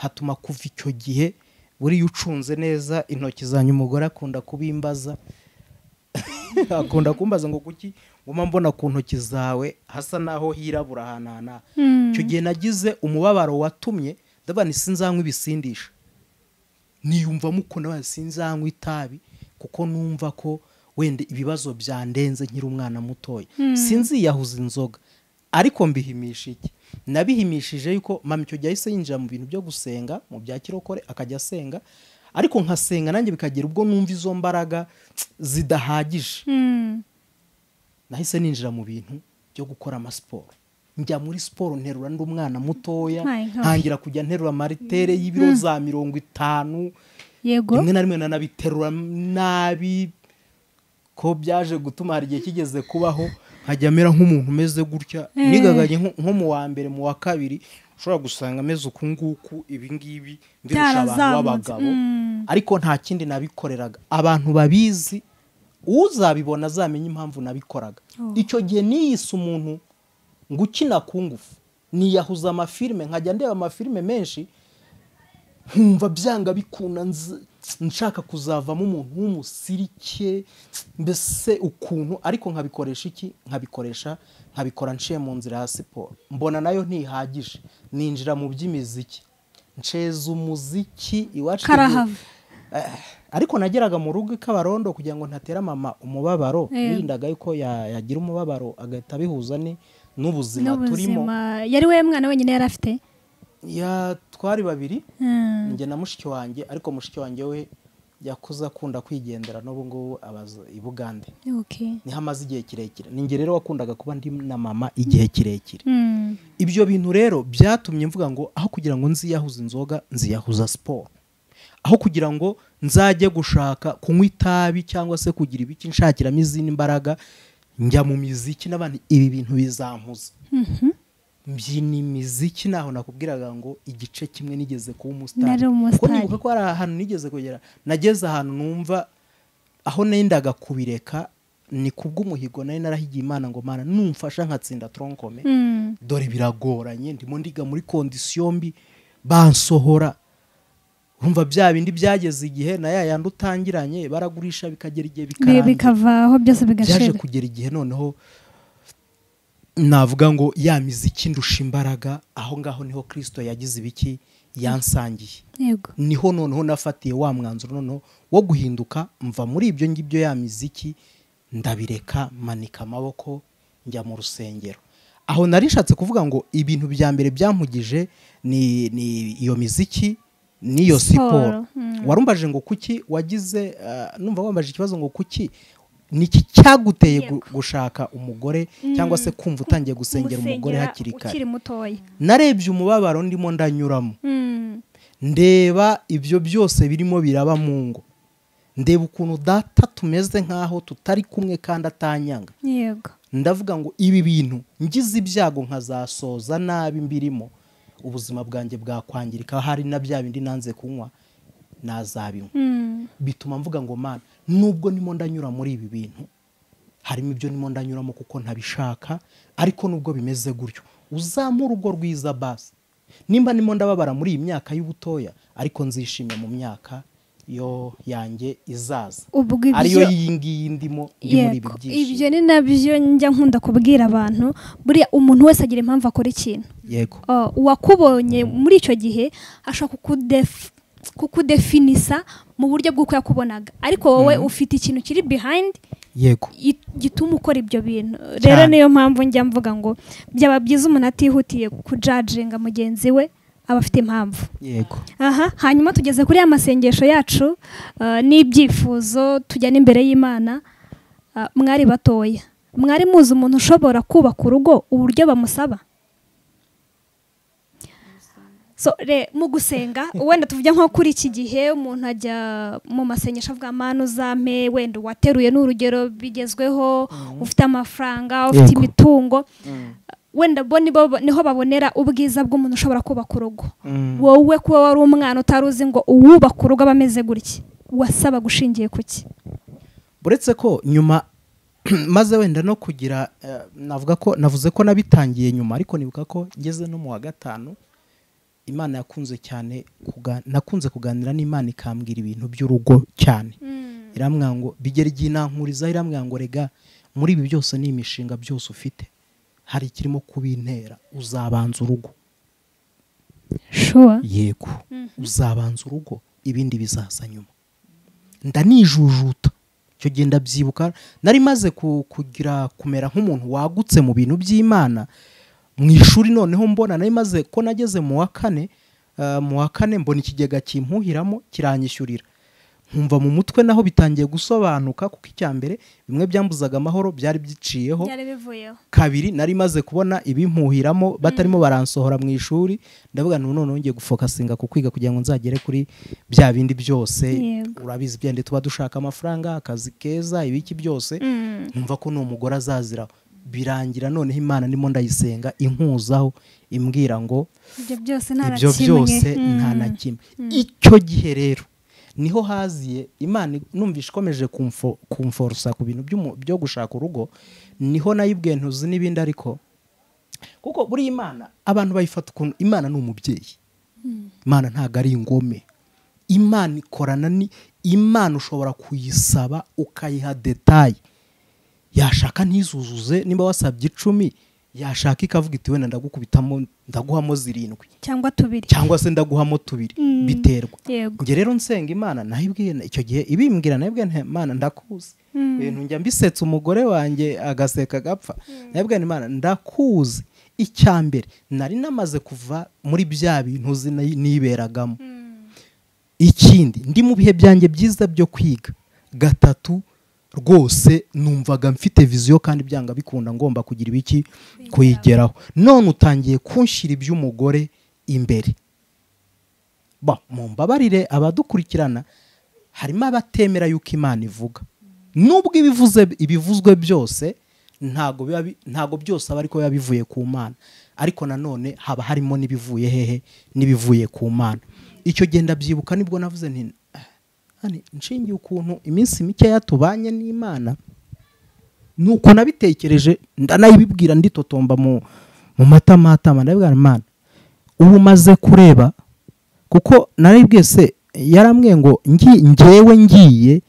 hatuma kuva icyo gihe buriya ucunze neza intoki zanyu umugore akunda kubimbaza akunda kumbaza ngo kuki nguma mbona ku ntoki zawe hasa naho hirabura ahantu aha n'aha Mm. icyo gihe nagize umubabaro watumye ndabona sinzanywa ibisindisha niyumvamo ukuntu abana sinzanywa itabi kuko numva ko wenda ibibazo byandenze nkiri umwana mutoya sinziyahuza inzoga ariko mbihimisha iki nabihimishije yuko mama icyo gihe ahise yinjira mu bintu byo gusenga mu bya kirokore akajya asenga ariko nkasenga nanjye bikagera ubwo numva izo mbaraga tsk, zidahagije Mm. nahise ninjira mu bintu byo gukora amasiporo njya muri siporo nterura ndi umwana mutoya Nta inka. ntangira kujya nterura maritere y'ibiro za mirongo itanu yego rimwe na rimwe nanabiterura nabi ko byaje gutuma hari igihe kigeze kubaho nkajya amera nk'umuntu umeze gutya nigaganye nko- nko mu wa mbere mu wa kabiri ushobora gusanga ameze uku nguku ibi ngibi mbirusha abantu byarazamutse b'abagabo Mm. ariko nta kindi nabikoreraga abantu babizi uzabibona azamenye impamvu nabikoraga Oh. icyo gihe niyise umuntu ngo ukina ku ngufu niyahuza amafilime nkajya ndeba amafilime menshi nkumva byanga bikunda nz- nshaka kuzavamo umuntu w'umusirike mbese ukuntu ariko nkabikoresha iki nkabikoresha nkabikora nciye mu nzira ya siporo mbona nayo ntihagije ninjira mu by'imiziki nsheza umuziki iwacu karahava Eh, ariko nageraga mu rugo ikabarondo kugira ngo ntatera mama umubabaro Eh. wirindaga yuko ya- yagira umubabaro agahita abihuza ni- n'ubuzima turimo n'ubuzima yari we mwana wenyine yari afite ya twari babiri Mm. njye na mushiki wanjye ariko mushiki wanjye we yakuze akunda kwigendera n'ubu ngubu abaza i bugande Okay. niho amaze igihe kirekire ni njye rero wakundaga kuba ndi na mama igihe kirekire Mm. ibyo bintu rero byatumye mvuga ngo aho kugira ngo nziyahuze inzoga nziyahuza siporo aho kugira ngo nzajye gushaka kunywa itabi cyangwa se kugira ibiki nshakiramo izindi mbaraga njya mu miziki n'abandi ibi bintu bizampuza mbyina imiziki ntaho nakubwiraga ngo igice kimwe nigeze kuba Nari umusitari kuko umusitari. nibuka ko hari ahantu nigeze kugera nageze ahantu numva aho nendaga kubireka ni kubw'umuhigo nari narahigiye imana ngo mana numfasha nkatsinda toronkome Mm. dore biragoranye ndimo ndiga muri kondisiyo mbi bansohora urumva bya bindi byageze igihe na ya yandi utangiranye baragurisha bikagera igihe Bi- bikarangira bikavaho byose byaje bigashira kugera igihe noneho navuga ngo ya miziki ndusha imbaraga aho ngaho niho kirisito yagize ibiki yansangiye yego niho noneho nafatiye wa mwanzuro noneho wo guhinduka mva muri ibyo ngibyo ya miziki ndabireka manika amaboko njya mu rusengero aho nari nshatse kuvuga ngo ibintu bya mbere byampugije ni, ni iyo miziki n'iyo siporo Siporo, mm. warumbaje ngo kuki wagize eh, numva wambaje ikibazo ngo kuki niki cyaguteye gu- Yego. gushaka umugore cyangwa se kumva utangiye gusengera umugore Gusengera hakiri kare ukiri mutoya narebye umubabaro ndimo ndanyuramo Mm. ndeba ibyo byose birimo biraba mu ngo ndeba ukuntu data tumeze nk'aho tutari kumwe kandi atanyanga yego ndavuga ngo ibi bintu ngize ibyago nkazasoza nabi mbirimo ubuzima bwanjye bwakwangirika hari na bya bindi nanze kunywa nazabinywa Mm. bituma mvuga ngo mana nubwo ndimo ndanyura muri ibi bintu harimo ibyo ndimo ndanyuramo kuko ntabishaka ariko nubwo bimeze gutyo uzamure urugo rwiza basi nimba ndimo ndababara muri iyi myaka y'ubutoya ariko nzishimye mu myaka yo yanjye izaza ubwo ariyo ibyo iyi ngiyi ndimo ndi muri ibi yego ibyo byishimo ni nabyo njya nkunda kubwira abantu buriya umuntu wese agira impamvu akora ikintu yego Uh, uwakubonye muri icyo gihe ashobora kukudef- kukudefinisa mu buryo bw'uko yakubonaga ariko wowe ufite ikintu kiri behind yego i- gituma ukora ibyo bintu rero niyo mpamvu njya mvuga ngo byaba byiza umuntu atihutiye kujajenga mugenzi we aba afite impamvu yego aha hanyuma tugeze kuri ya masengesho yacu uh, n'ibyifuzo tujya n'imbere y'imana uh, mwari batoya mwari muzi umuntu ushobora kubaka urugo uburyo bamusaba So, re- mu gusenga wenda tuvuge nko kuri iki gihe umuntu ajya mu masengesho avuga manu uzampe wenda uwateruye ni urugero bigezweho ufite amafaranga ufite Yego. imitungo wenda bo nibo niho babonera ubwiza bw'umuntu ushobora kubaka urugo wowe kuba wari umwana utari uzi ngo uwubaka urugo aba ameze gutya wasaba gushingiye ku ki uretse ko nyuma maze wenda no kugira eh, navuga ko navuze ko nabitangiye nyuma ariko nibuka ko ngeze no mu wa gatanu imana yakunze cyane kuga- nakunze kuganira n'imana ikambwira ibintu by'urugo cyane irambwira ngo bigera igihe inankurizaho irambwira ngo rega muri ibi byose ni imishinga byose ufite hari ikirimo kubintera uzabanza urugo shuwa yego uzabanza urugo ibindi bizaza nyuma ndanijujuta icyo gihe ndabyibuka nari maze ku- kugira kumera nk'umuntu wagutse mu bintu by'imana mu ishuri noneho mbona nari maze ko nageze mu wa kane eh, mu wa kane mbona ikigega kimpuhiramo kiranyishyurira nkumva mu mutwe naho bitangiye gusobanuka kuko icya mbere bimwe byambuzaga amahoro byari biciyeho byari bivuyeho kabiri nari maze kubona ibimpuhiramo batarimo baransohora mu ishuri ndavuga ngo none ngiye gufokasinga ku kwiga kugira ngo nzagere kuri bya bindi byose Yego. urabizi byende tuba dushaka amafaranga akazi keza ibiki byose Mm. nkumva ko n'uwo mugore azazira birangira noneho imana ndimo ndayisenga inkuzaho imbwira ngo ibyo byose nta na ibyo kimwe. byose Mm. nta na kimwe icyo gihe rero niho haziye imana numvise ikomeje kumfo- kumforosa ku bintu by'umu- byo gushaka urugo niho nayibwiye ntuzi n'ibindi ariko kuko buriya imana abantu bayifata ukuntu imana ni umubyeyi imana ntabwo ari ingome imana ikorana ni imana ushobora kuyisaba ukayiha detaye yashaka ntizuzuze niba wasabye icumi yashaka ikavuga iti wenda ndagukubitamo ndaguhamo zirindwi cyangwa tubiri cyangwa se ndaguhamo tubiri Mm. biterwa yego njye rero nsenga imana nayibwiye icyo gihe ibimbwira nayibwiye nti imana ndakuzi Mm. ibintu njya mbisetsa umugore wanjye agaseka agapfa nayibwiye nti imana ndakuzi icyambere nari namaze kuva muri bya bintu uzi nayi- niberagamo ikindi ndi mu bihe byanjye byiza byo kwiga gatatu rwose numvaga mfite viziyo kandi byanga bikunda ngomba kugira ibiki kuyigeraho none utangiye kunshyira iby'umugore imbere ba mu mbabarire abadukurikirana harimo abatemera yuko imana ivuga nubwo ibivuze ibivuzwe byose ntago biba bi- ntago byose aba ariko biba bivuye ku mana ariko nanone haba harimo n'ibivuye hehe n'ibivuye ku mana icyo gihe ndabyibuka nibwo navuze nti "Ah, hani, nshingiye ukuntu iminsi mikeya tubanye n'imana nuko nabitekereje ndanayibibwira nditotomba mu mu matamatama ndabibwira imana ubu umaze kureba kuko naribwiye se yarambwiye ngo ngi ngewe ngiye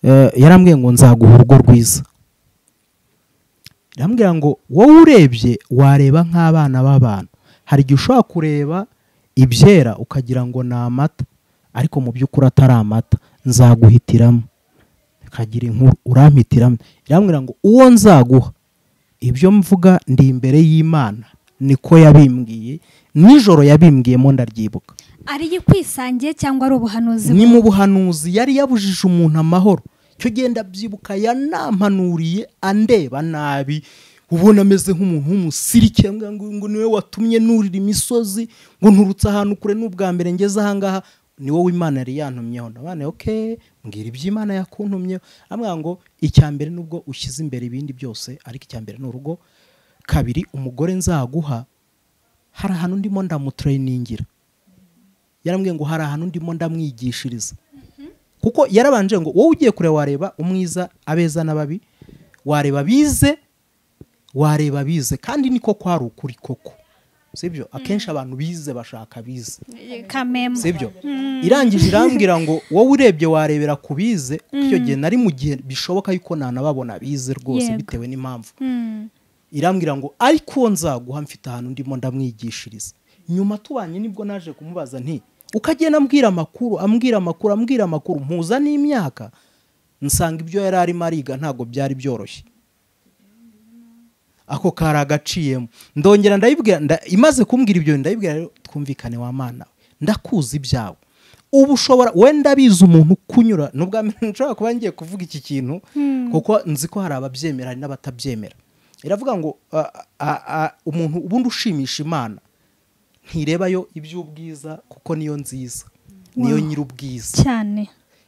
eh, yarambwiye ngo nzaguha urugo rwiza irambwira ngo wowe urebye wareba nk'abana b'abantu hari igihe ushobora kureba ibyera ukagira ngo ni amata ariko mu by'ukuri atari amata nzaguhitiramo kagira inkuru urampitiramo irambwira ngo uwo nzaguha ibyo mvuga ndi imbere y'imana niko yabimbwiye nijoro yabimbwiyemo ndaryibuka ari ikwisangiye cyangwa ari ubuhanuzi ni bwe? mu buhanuzi yari yabujije umuntu amahoro cyo genda byibuka yanampanuriye andeba nabi ubona ameze nk'umuntu w'umusirike ngo ngo niwe watumye nurira imisozi ngo nturutse ahantu kure n'ubwa mbere ngeze ahangaha ni wowe imana yari yantumyeho nabane oke mbwira iby'imana yakuntumyeho amwira ngo icya mbere nubwo ushyize imbere ibindi byose ariko icya mbere ni urugo kabiri umugore nzaguha hari ahantu ndimo ndamutrayiningira yarambwiye ngo hari ahantu ndimo ndamwigishiriza kuko yarabanje ngo wowe ugiye kure wareba umwiza abeza n'ababi wareba bize wareba bize kandi niko kwari ukuri koko sibyo akenshi abantu bize bashaka bize kamembo sibyo irangije irambwira ngo wowe urebye warebera ku bize kuko icyo gihe nari mu gihe bishoboka yuko nanababona bize rwose Yego. bitewe n'impamvu Mm. irambwira ngo ariko nzaguha mfite ahantu ndimo ndamwigishiriza nyuma tubanye nibwo naje kumubaza nti ukagenda ambwira amakuru ambwira amakuru ambwira amakuru mpuza n'imyaka nsanga ibyo yari arimo ariga ntabwo byari byoroshye ako kari agaciyemo ndongera ndayibwira nda- imaze kumbwira ibyo ndayibwira rero twumvikane wa mana we ndakuzi ibyawe uba ushobora wenda bizi umuntu ukunyura ni ubwa mbere nshobora kuba ngiye kuvuga iki kintu kuko nzi ko hari ababyemera hari n'abatabyemera iravuga ngo a- a- a- umuntu ubundi ushimisha imana ntirebayo iby'ubwiza kuko niyo nziza niyo Wow. nyir'ubwiza cyane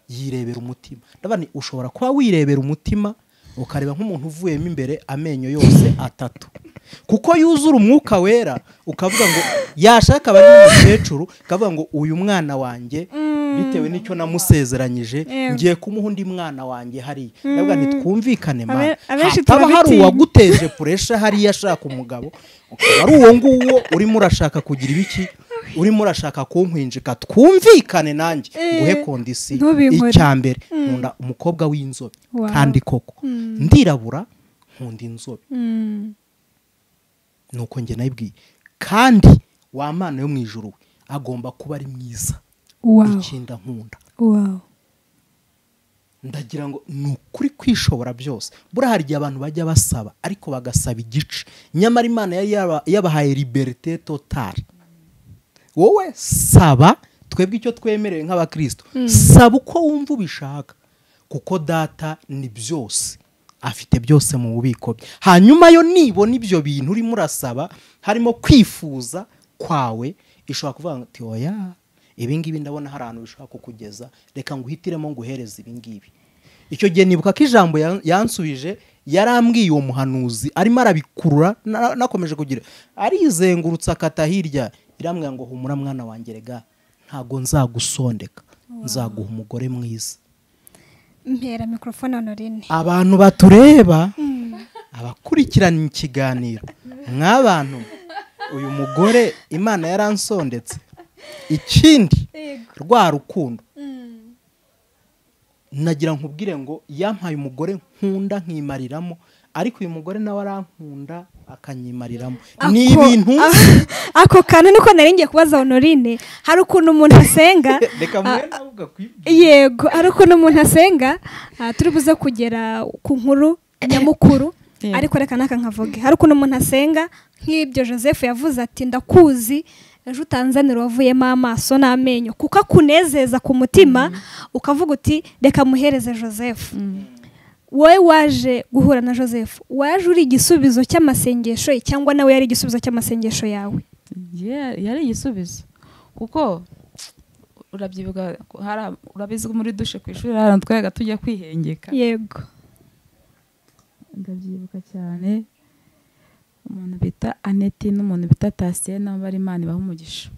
yirebera umutima ndavuga nti ushobora kuba wirebera umutima ukareba nk'umuntu uvuyemo imbere amenyo yose atatu kuko yuzura umwuka wera ukavuga ngo yashaka abari umukecuru ukavuga ngo uyu mwana wanjye bitewe n'icyo namusezeranyije Yego. ngiye kumuha undi mwana wanjye hariya ndavuga nti twumvikane mana Abe- abenshi hataba hari turabitinya. uwaguteje puresha hariya ashaka umugabo ukaba ari uwo nguwo urimo urashaka kugira ibiki urimo urashaka kunkwinjika twumvikane nanjye nguhe kondisiyo Ntubinkore. icya mbere nkunda umukobwa w'inzobe Wow. kandi koko ndirabura nkunda inzobe Mm. nuko njye nayibwiye kandi wa mana yo mu ijuru we agomba kuba ari mwiza wow ikinda nkunda wow ndagira ngo ni ukuri kwishobora byose buriya hari igihe abantu bajya basaba ariko bagasaba igice nyamara imana yari yaba- yabahaye liberite totale wowe saba twebwe icyo twemerewe nk'abakristo saba uko wumva ubishaka kuko data ni byose afite byose mu bubiko bwe hanyuma yo nibona ibyo bintu urimo urasaba harimo kwifuza kwawe ishobora kuvuga ngo tiwoya ibi ngibi ndabona hari ahantu bishobora kukugeza reka nguhitiremo nguhereze ibi ngibi icyo gihe nibuka ko ijambo ya- yansubije yarambwiye uwo muhanuzi arimo arabikurura na- nakomeje kugira arizengurutse akata hirya irambwira ngo humura mwana wanjye rega ntabwo nzagusondeka nzaguha umugore mwiza mpera mikorofone honorine abantu batureba abakurikirana ikiganiro nk'abantu uyu mugore imana yaransondetse ikindi rwa rukundo nagira nkubwire ngo yampaye umugore nkunda nkimariramo ariko uyu mugore nawe arankunda akanyimariramo ni Ako- ibintu ako kantu niko nari ngiye kubaza honorine hari ukuntu umuntu asenga reka mwe nawe ugakwibwira yego hari ukuntu umuntu asenga ah, turi buze kugera ku nkuru nyamukuru Yego. ariko reka naka nkavuge hari ukuntu umuntu asenga nk'ibyo joseph yavuze ati ndakuzi ejo utanzanira wavuyemo amaso n'amenyo kuko akunezeza ku mutima ukavuga uti reka muhereze joseph wowe waje guhura na joseph waje uri igisubizo cy'amasengesho ye cyangwa nawe yari igisubizo cy'amasengesho yawe Yeah, yari igisubizo kuko urabyibuka ko hari ab- urabizi ko muri dushe ku ishuri hari ahantu twajaga tujya kwihengeka yego ndabyibuka cyane umuntu bita aneti n'umuntu bita tasiye nabo bari imana ibaha umugisha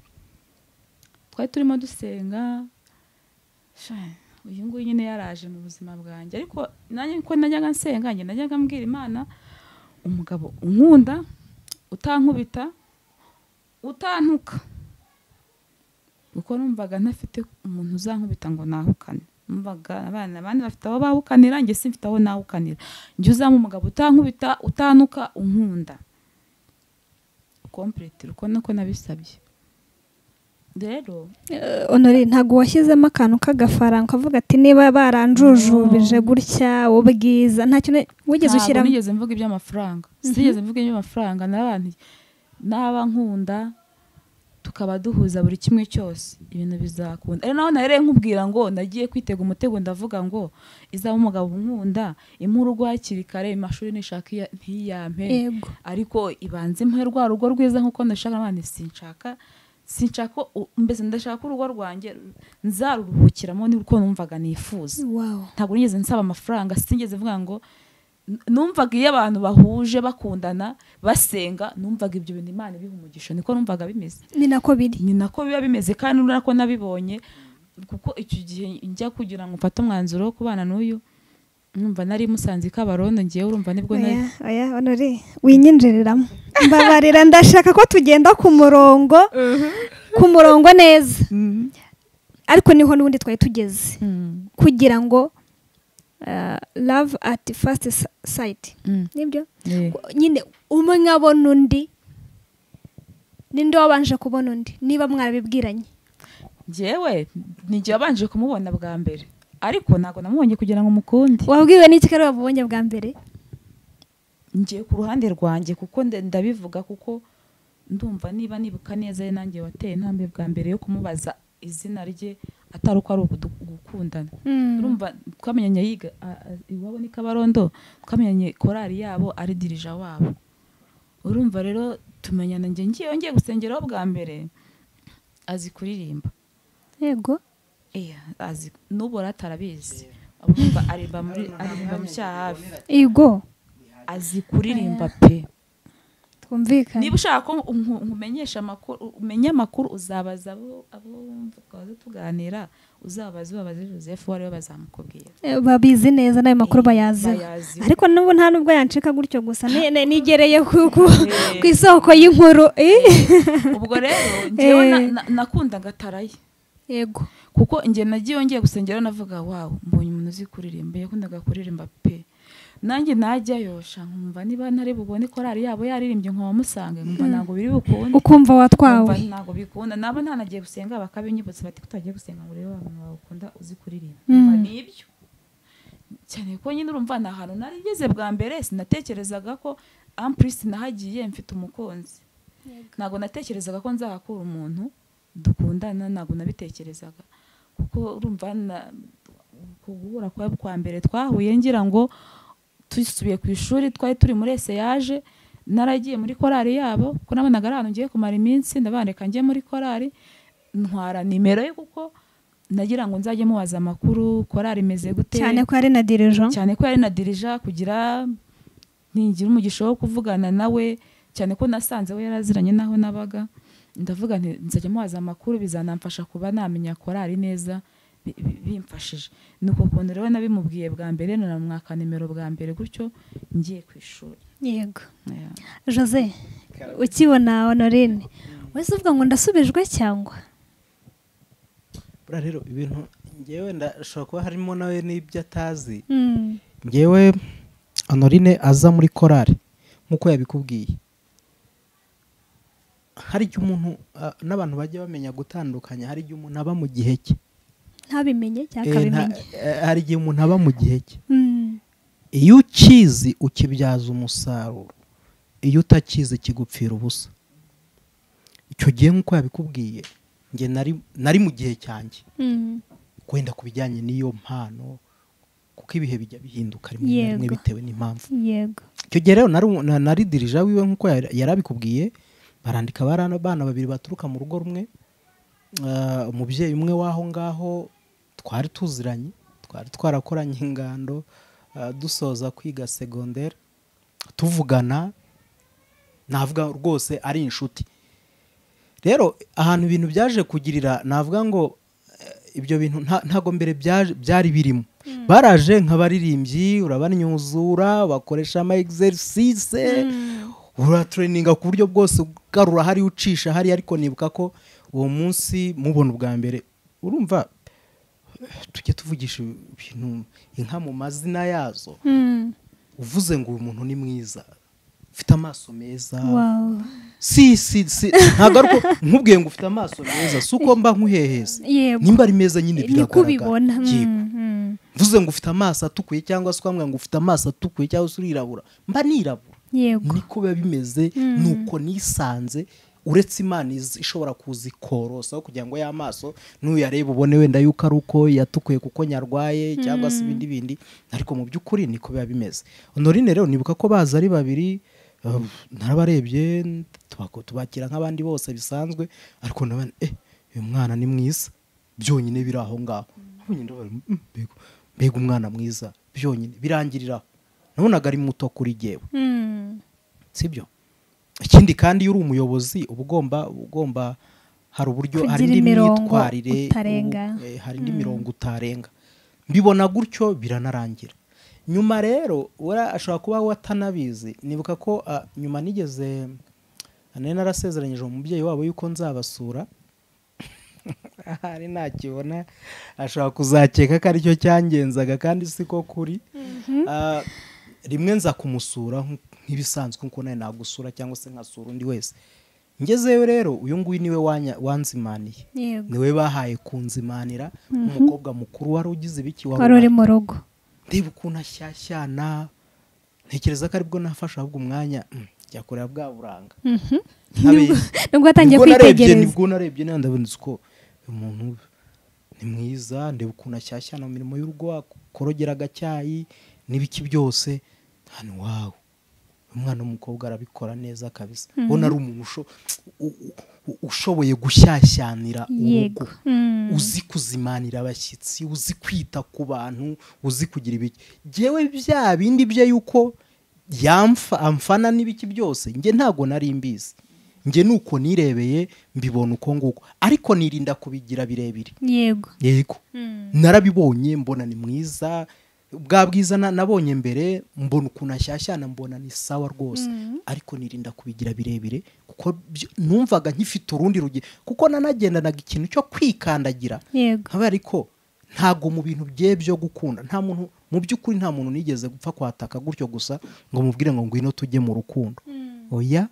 twari turimo dusenga sha, uyu nguyu nyine yaraje mu buzima bwanjye ariko nanjye ko najyaga nsenga njye najyaga mbwira imana umugabo unkunda utankubita utantuka kuko numvaga ntafite umuntu uzankubita ngo nahukane numvaga abana abandi bafite aho bahukanira njye simfite aho nahukanira njye uzamo umugabo utankubita utanuka unkunda kompurete uko niko nabisabye rero Eh, honorine ntabwo washyizemo akantu k'agafaranga ukavuga ati niba baranjujubije gutya ubwiza nta kintu wigeze ntabwo ushyiramo nigeze mvuga iby'amafaranga sinigeze mvuga iby'amafaranga n'abantu n'aba nkunda tukaba duhuza buri kimwe cyose ibintu bizakunda ari naho nari nkubwira ngo nagiye kwitega umutego ndavuga ngo izaba umugabo unkunda impa urugo hakiri kare amashuri nishaka iya- ntiyampe yego ariko ibanze impe rwa rugo rwiza nk'uko ndashaka abandi sinshaka sinshaka ko u- mbese ndashaka ko urugo rwanjye nzaruruhukiramo ni uko numvaga nifuza wawu ntabwo nigeze nsaba amafaranga sinigeze mvuga ngo n- numvaga iyo abantu bahuje bakundana basenga numvaga ibyo bintu imana ibiha umugisha niko numvaga bimeze ni nako biri ni nako biba bimeze kandi urabona ko nabibonye kuko icyo gihe njya kugira ngo mfate umwanzuro wo kubana n'uyu numva nari musanze i kabarondo ngewe urumva nibwo nari oya oya honori winyinjiriramo mbabarira ndashaka ko tugenda ku murongo ku murongo neza ariko niho n'ubundi twari tugeze Mm, kugira ngo eh, love at first si- sight mm, nibyo yeah. nyine umwe abona undi ninde wabanje kubona undi niba mwarabibwiranye njyewe nijye wabanje kumubona bwa mbere ariko ntabwo namubonye kugira ngo mukunde wabwiwe n'iki ko ari wabubonye bwa mbere ngiye ku ruhande rwanjye kuko nda- ndabivuga kuko ndumva niba nibuka neza ari nanjye wateye intambwe bwa mbere yo kumubaza izina rye atari uko ari ugudu- gukundana Mm. urumva twamenyanye yiga a- a- iwabo ni kabarondo twamenyanye korari yabo ari dirija wabo urumva rero tumenyana njye ngiye ngiye gusengeraho bwa mbere azi kuririmba yego Iya, azi n'ubu rero atarabizi urumva aririmba muri aririmba mu cyaha hafi yego azi kuririmba pe twumvikane niba ushaka ko nku- nkumenyesha amakuru umenye amakuru uzabaza abo abo twaza tuganira uzabaze ubabaze Joseph wariwe bazamukubwira Eh, babizi neza n'ayo makuru Eh, bayaziho bayazi ariko n'ubu nta nubwo yancika gutyo gusa ni- ni- nigereye ku ku- Eh. ku isoko y'inkuru Eh, ubwo rero njyewe na- Eh. na- nakundaga taraye yego kuko njye nagiye yongeye gusengera navuga wawu mbonye umuntu uzi kuririmba yakundaga kuririmba pe nanjye najyayo sha nkumva niba ntari bubone korari yabo yaririmbye nkabamusange nkumva ntabwo biri bukunde ukumva watwawe Nkumva ntabwo bikunda nabo ntanagiye gusenga bakabinyibutsa bati ko utagiye gusenga ngo urebe abantu bakunda uzi kuririmba Mm. Nkumva ni ibyo cyane ko nyine urumva ni ahantu narigeze bwa mbere sinatekerezaga ko ampurisi nahagiye mfite umukunzi ntabwo natekerezaga ko nzahakura umuntu dukundana ntabwo nabitekerezaga kuko urumva na- ku guhura kwa kwa mbere twahuye ngira ngo dusubiye ku ishuri twari turi muri yaje naragiye muri korari yabo kuko nabonaga ari ahantu ngiye kumara iminsi ndabareka njye muri korari ntwara nimero ye kuko nagira ngo nzajye mubaza amakuru korari imeze gute cyane ko ari na dirijo cyane ko yari na dirija kugira ntigira umugisha wo kuvugana nawe cyane ko nasanze we yaraziranye n'aho nabaga ndavuga nti nzajya mubaza amakuru bizanamfasha kuba namenya korari neza bi- bi- bimfashije ni uko kuntu rero nabimubwiye bwa mbere nanamwaka nimero bwa mbere gutyo ngiye ku ishuri yego Yeah. jose ukibona honorine wese uvuga ngo ndasubijwe cyangwa buriya rero ibintu ngewe ndashobora kuba harimo nawe n'ibyo atazi Mm. ngewe honorine aza muri korari nk'uko yabikubwiye hari igihe umuntu ah, n'abantu bajya bamenya gutandukanya hari igihe umuntu aba mu gihe cye ntabimenye cyangwa Eh, nta- akabimenye eh, hari igihe umuntu aba mu gihe cye Mm. iyo ukizi ukibyaza umusaruro iyo utakizi kigupfira ubusa icyo gihe nk'uko yabikubwiye njye nari nari mu gihe cyanjye Mm. kwenda ku bijyanye n'iyo mpano kuko ibihe bijya bihinduka rimwe na rimwe Yego. bitewe n'impamvu yego icyo gihe rero nari- na- nari dirija wiwe nk'uko yari- yari abikubwiye barandika abana abana babiri baturuka mu rugo rumwe ah, umubyeyi umwe w'aho ngaho twari tuziranye twari twarakoranye ingando ah, dusoza kwiga segonderi tuvugana navuga rwose ari inshuti rero ahantu ibintu byaje kugirira navuga ngo eh, ibyo bintu nta- ntago mbere byaje- byari birimo baraje nk'abaririmbyi urabanyuzura bakoresha ama exercise uratrayininga ku buryo bwose ugarura hariya ucisha hariya ariko nibuka ko uwo munsi mubona ubwa mbere urumva eh, tujye tuvugisha ibintu inka mu mazina yazo Mm. uvuze ngo uyu muntu ni mwiza ufite amaso meza Wow. si si si ntabwo ari uko nkubwiye ngo ufite amaso meza si uko mba nkuheheze yego nimba ari meza nyine ni biragaragara kubibona Yego. mvuze ngo ufite amaso atukuye cyangwa se ukamubwira ngo ufite amaso atukuye cyangwa se urirabura mba nirabura yego niko biba bimeze Mm. nuko nisanze uretse imana izi- ishobora kuza ikorosaho kugira ngo ya maso nuyareba ubone wenda yuko ari uko yatukuye kuko nyarwaye cyangwa se ibindi bindi ariko mu by'ukuri niko biba bimeze honorine rero nibuka ko baza ari babiri uh, narabarebye tubako- tubakira nk'abandi bose bisanzwe ariko nabone eh uyu mwana ni mwiza byonyine biri aho ngaho Nabonye ndavuga, "Mm, mbega- mbega umwana mwiza byonyine birangiriraho nabonaga ari muto kuri jyewe Mm. sibyo ikindi kandi iyo uri umuyobozi uba ugomba uba ugomba hari uburyo hari Kugira indi imirongo myitwarire utarenga. ubu- eh, hari indi mirongo utarenga mbibona gutyo biranarangira nyuma rero ura- ashobora kuba watanabizi nibuka ko ah, nyuma nigeze nari narasezeranyije umubyeyi wabo yuko nzabasura ahari ntakibona ashobora kuzakeka ko aricyo cyangenzaga kandi siko kuri Ah, rimwe nza kumusura nk- nk'ibisanzwe nkuko nawe nagusura cyangwa se nkasura undi wese ngezeyo rero uyu nguyu niwe wanya- wanzimaniye yego niwe bahaye kunzimanira nk'umukobwa mukuru wari ugize ibiki wari wari uri mu rugo ndeba ukuntu ashyashyana ntekereza ko aribwo nafashe ahubwo umwanya mm, njya kureba bwa buranga Mhm. Ntabizi. nubwo watangiye Nibwo narebye- kwitegereza nibwo narebye nandabonetse uko uyu muntu ni mwiza ndeba ukuntu ashyashyana mu mirimo y'urugo akorogera agacyayi n'ibiki byose hano wawe umwana w'umukobwa arabikora neza kabisa ubona ari umuntu usho- u- u- ushoboye gushyashyanira urugo yego Mm. uzi kuzimanira abashyitsi uzi kwita ku bantu uzi kugira ibiki yewe bya bindi bye yuko yamfa amfana n'ibiki byose njye ntabwo nari mbizi njye nuko nirebeye mbibona uko nguko ariko nirinda kubigira birebire yego yego Mm. narabibonye mbona ni mwiza bwa bwiza na- nabonye mbere mbona ukuntu ashyashyana mbona ni sawa rwose ariko nirinda kubigira birebire kuko byo- numvaga nkifite urundi rugero kuko nanagendanaga ikintu cyo kwikandagira yego nkaba ariko ntabwo mu bintu bye byo gukunda nta muntu mu by'ukuri nta muntu nigeze gupfa kwataka gutyo gusa ngo mubwire ngo ngwino tujye mu rukundo oya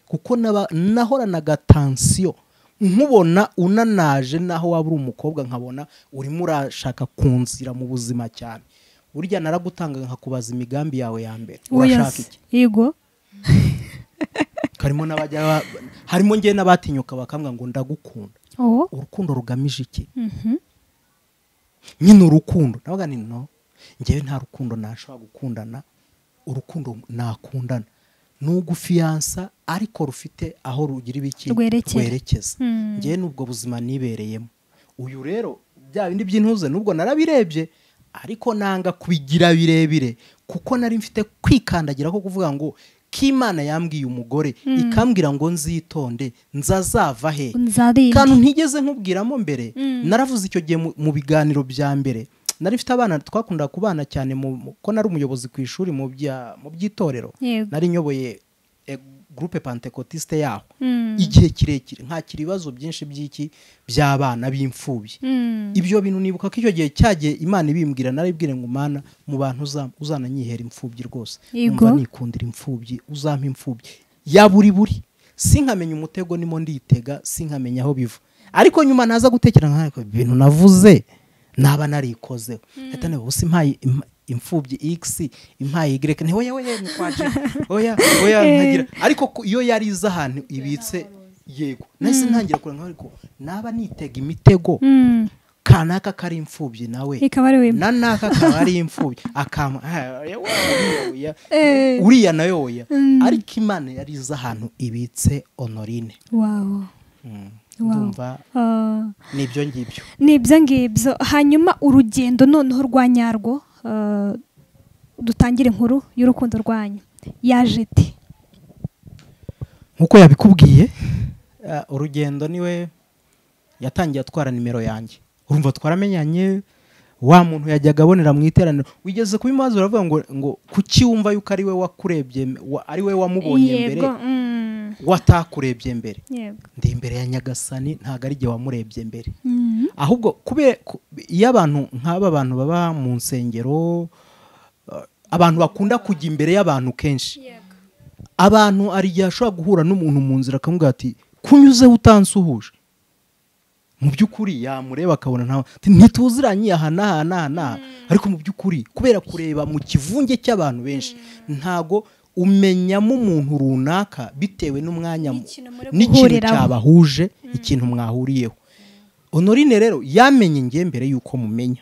kuko naba- nahoranaga tansiyo nkubona unanaje naho waba uri umukobwa nkabona urimo urashaka kunzira mu buzima cyane burya naragutanga nkakubaza imigambi yawe ya mbere urashaka Wiyose. iki yego harimo n'abajya ba- harimo njyewe n'abatinyuka bakambwira ngo ndagukunda uwo urukundo rugamije iki nyine urukundo nabaga ni no njyewe nta rukundo nashobora gukundana urukundo nakundana ni ugufiyansa ariko rufite aho rugira ibiki Rwerekera. rwerekeza Mm. njyewe n'ubwo buzima nibereyemo uyu rero bya bindi by'intuze n'ubwo narabirebye ariko nanga kubigira birebire kuko nari mfite kwikandagira ko kuvuga ngo k'imana yambwiye umugore ikambwira ngo nzitonde nzazava he kantu nzarinda ntigeze nkubwiramo mbere naravuze icyo gihe mu- mu biganiro bya mbere nari mfite abana twakundaga kubana cyane mu- mu- ko nari umuyobozi ku ishuri mu bya- mu by'itorero yego nari nyoboye eh, gurupe pantekotiste yaho Mm. igihe kirekire nkakira ibibazo byinshi by'iki by'abana b'imfubyi Mm. ibyo bintu nibuka ko icyo gihe cyagiye imana ibimbwira naribwire ngo mana mu bantu uza- uzananyihera imfubyi rwose Yego. Numva nikundira imfubyi uzampa imfubyi ya buri buri sinkamenya umutego nimo nditega sinkamenya aho biva ariko nyuma naza gutekereza nka ariko ibintu navuze naba narikozeho hita niba ubusa impaye im- imfubyi x impaye y ntiho yewe yewe ni kwaje oya oya ntagira ariko ku- iyo yari iza ahantu ibitse yego nahise ntangira kureba nkaho ariko naba nitega imitego Mm. kanaka kari imfubyi nawe ikaba ari wemba na naka akaba ari imfubyi akama ah, oya, oya, oya. uriya nayo oya ariko imana yari izi ahantu ibitse honorine wawo Mm. Wow. ndumva Ah. ni ibyo ngibyo ni ibyo ngibyo hanyuma urugendo noneho rwa nyarwo eh, dutangire inkuru y'urukundo rwanyu yaje iti nk'uko yabikubwiye eh, urugendo niwe yatangiye atwara nimero yanjye urumva twaramenyanye wa muntu yajyaga abonera mu iteraniro wigeze kubimubaza uravuga ngo ngo kuki wumva yuko ari we wakurebye wa- ari we wamubonye mbere yego mm, watakurebye mbere yego ndi imbere ya nyagasani ntabwo ari igihe wamurebye mbere Mm, ahubwo kubera ku- iyo abantu nk'aba bantu baba mu nsengero eh, abantu bakunda kujya imbere y'abantu kenshi abantu hari igihe ashobora guhura n'umuntu mu nzira akamubwira ati kunyuzeho utansuhuje mu by'ukuri yamureba akabona ntawe ati, ntituziranye aha n'aha n'aha n'aha ariko mu by'ukuri kubera kureba mu kivunge cy'abantu benshi ntago umenyamo umuntu runaka bitewe n'umwanya mu- N'ikintu muri n'ikintu guhuriraho. cyabahuje ikintu mwahuriyeho honorine rero yamenye njye mbere y'uko mumenya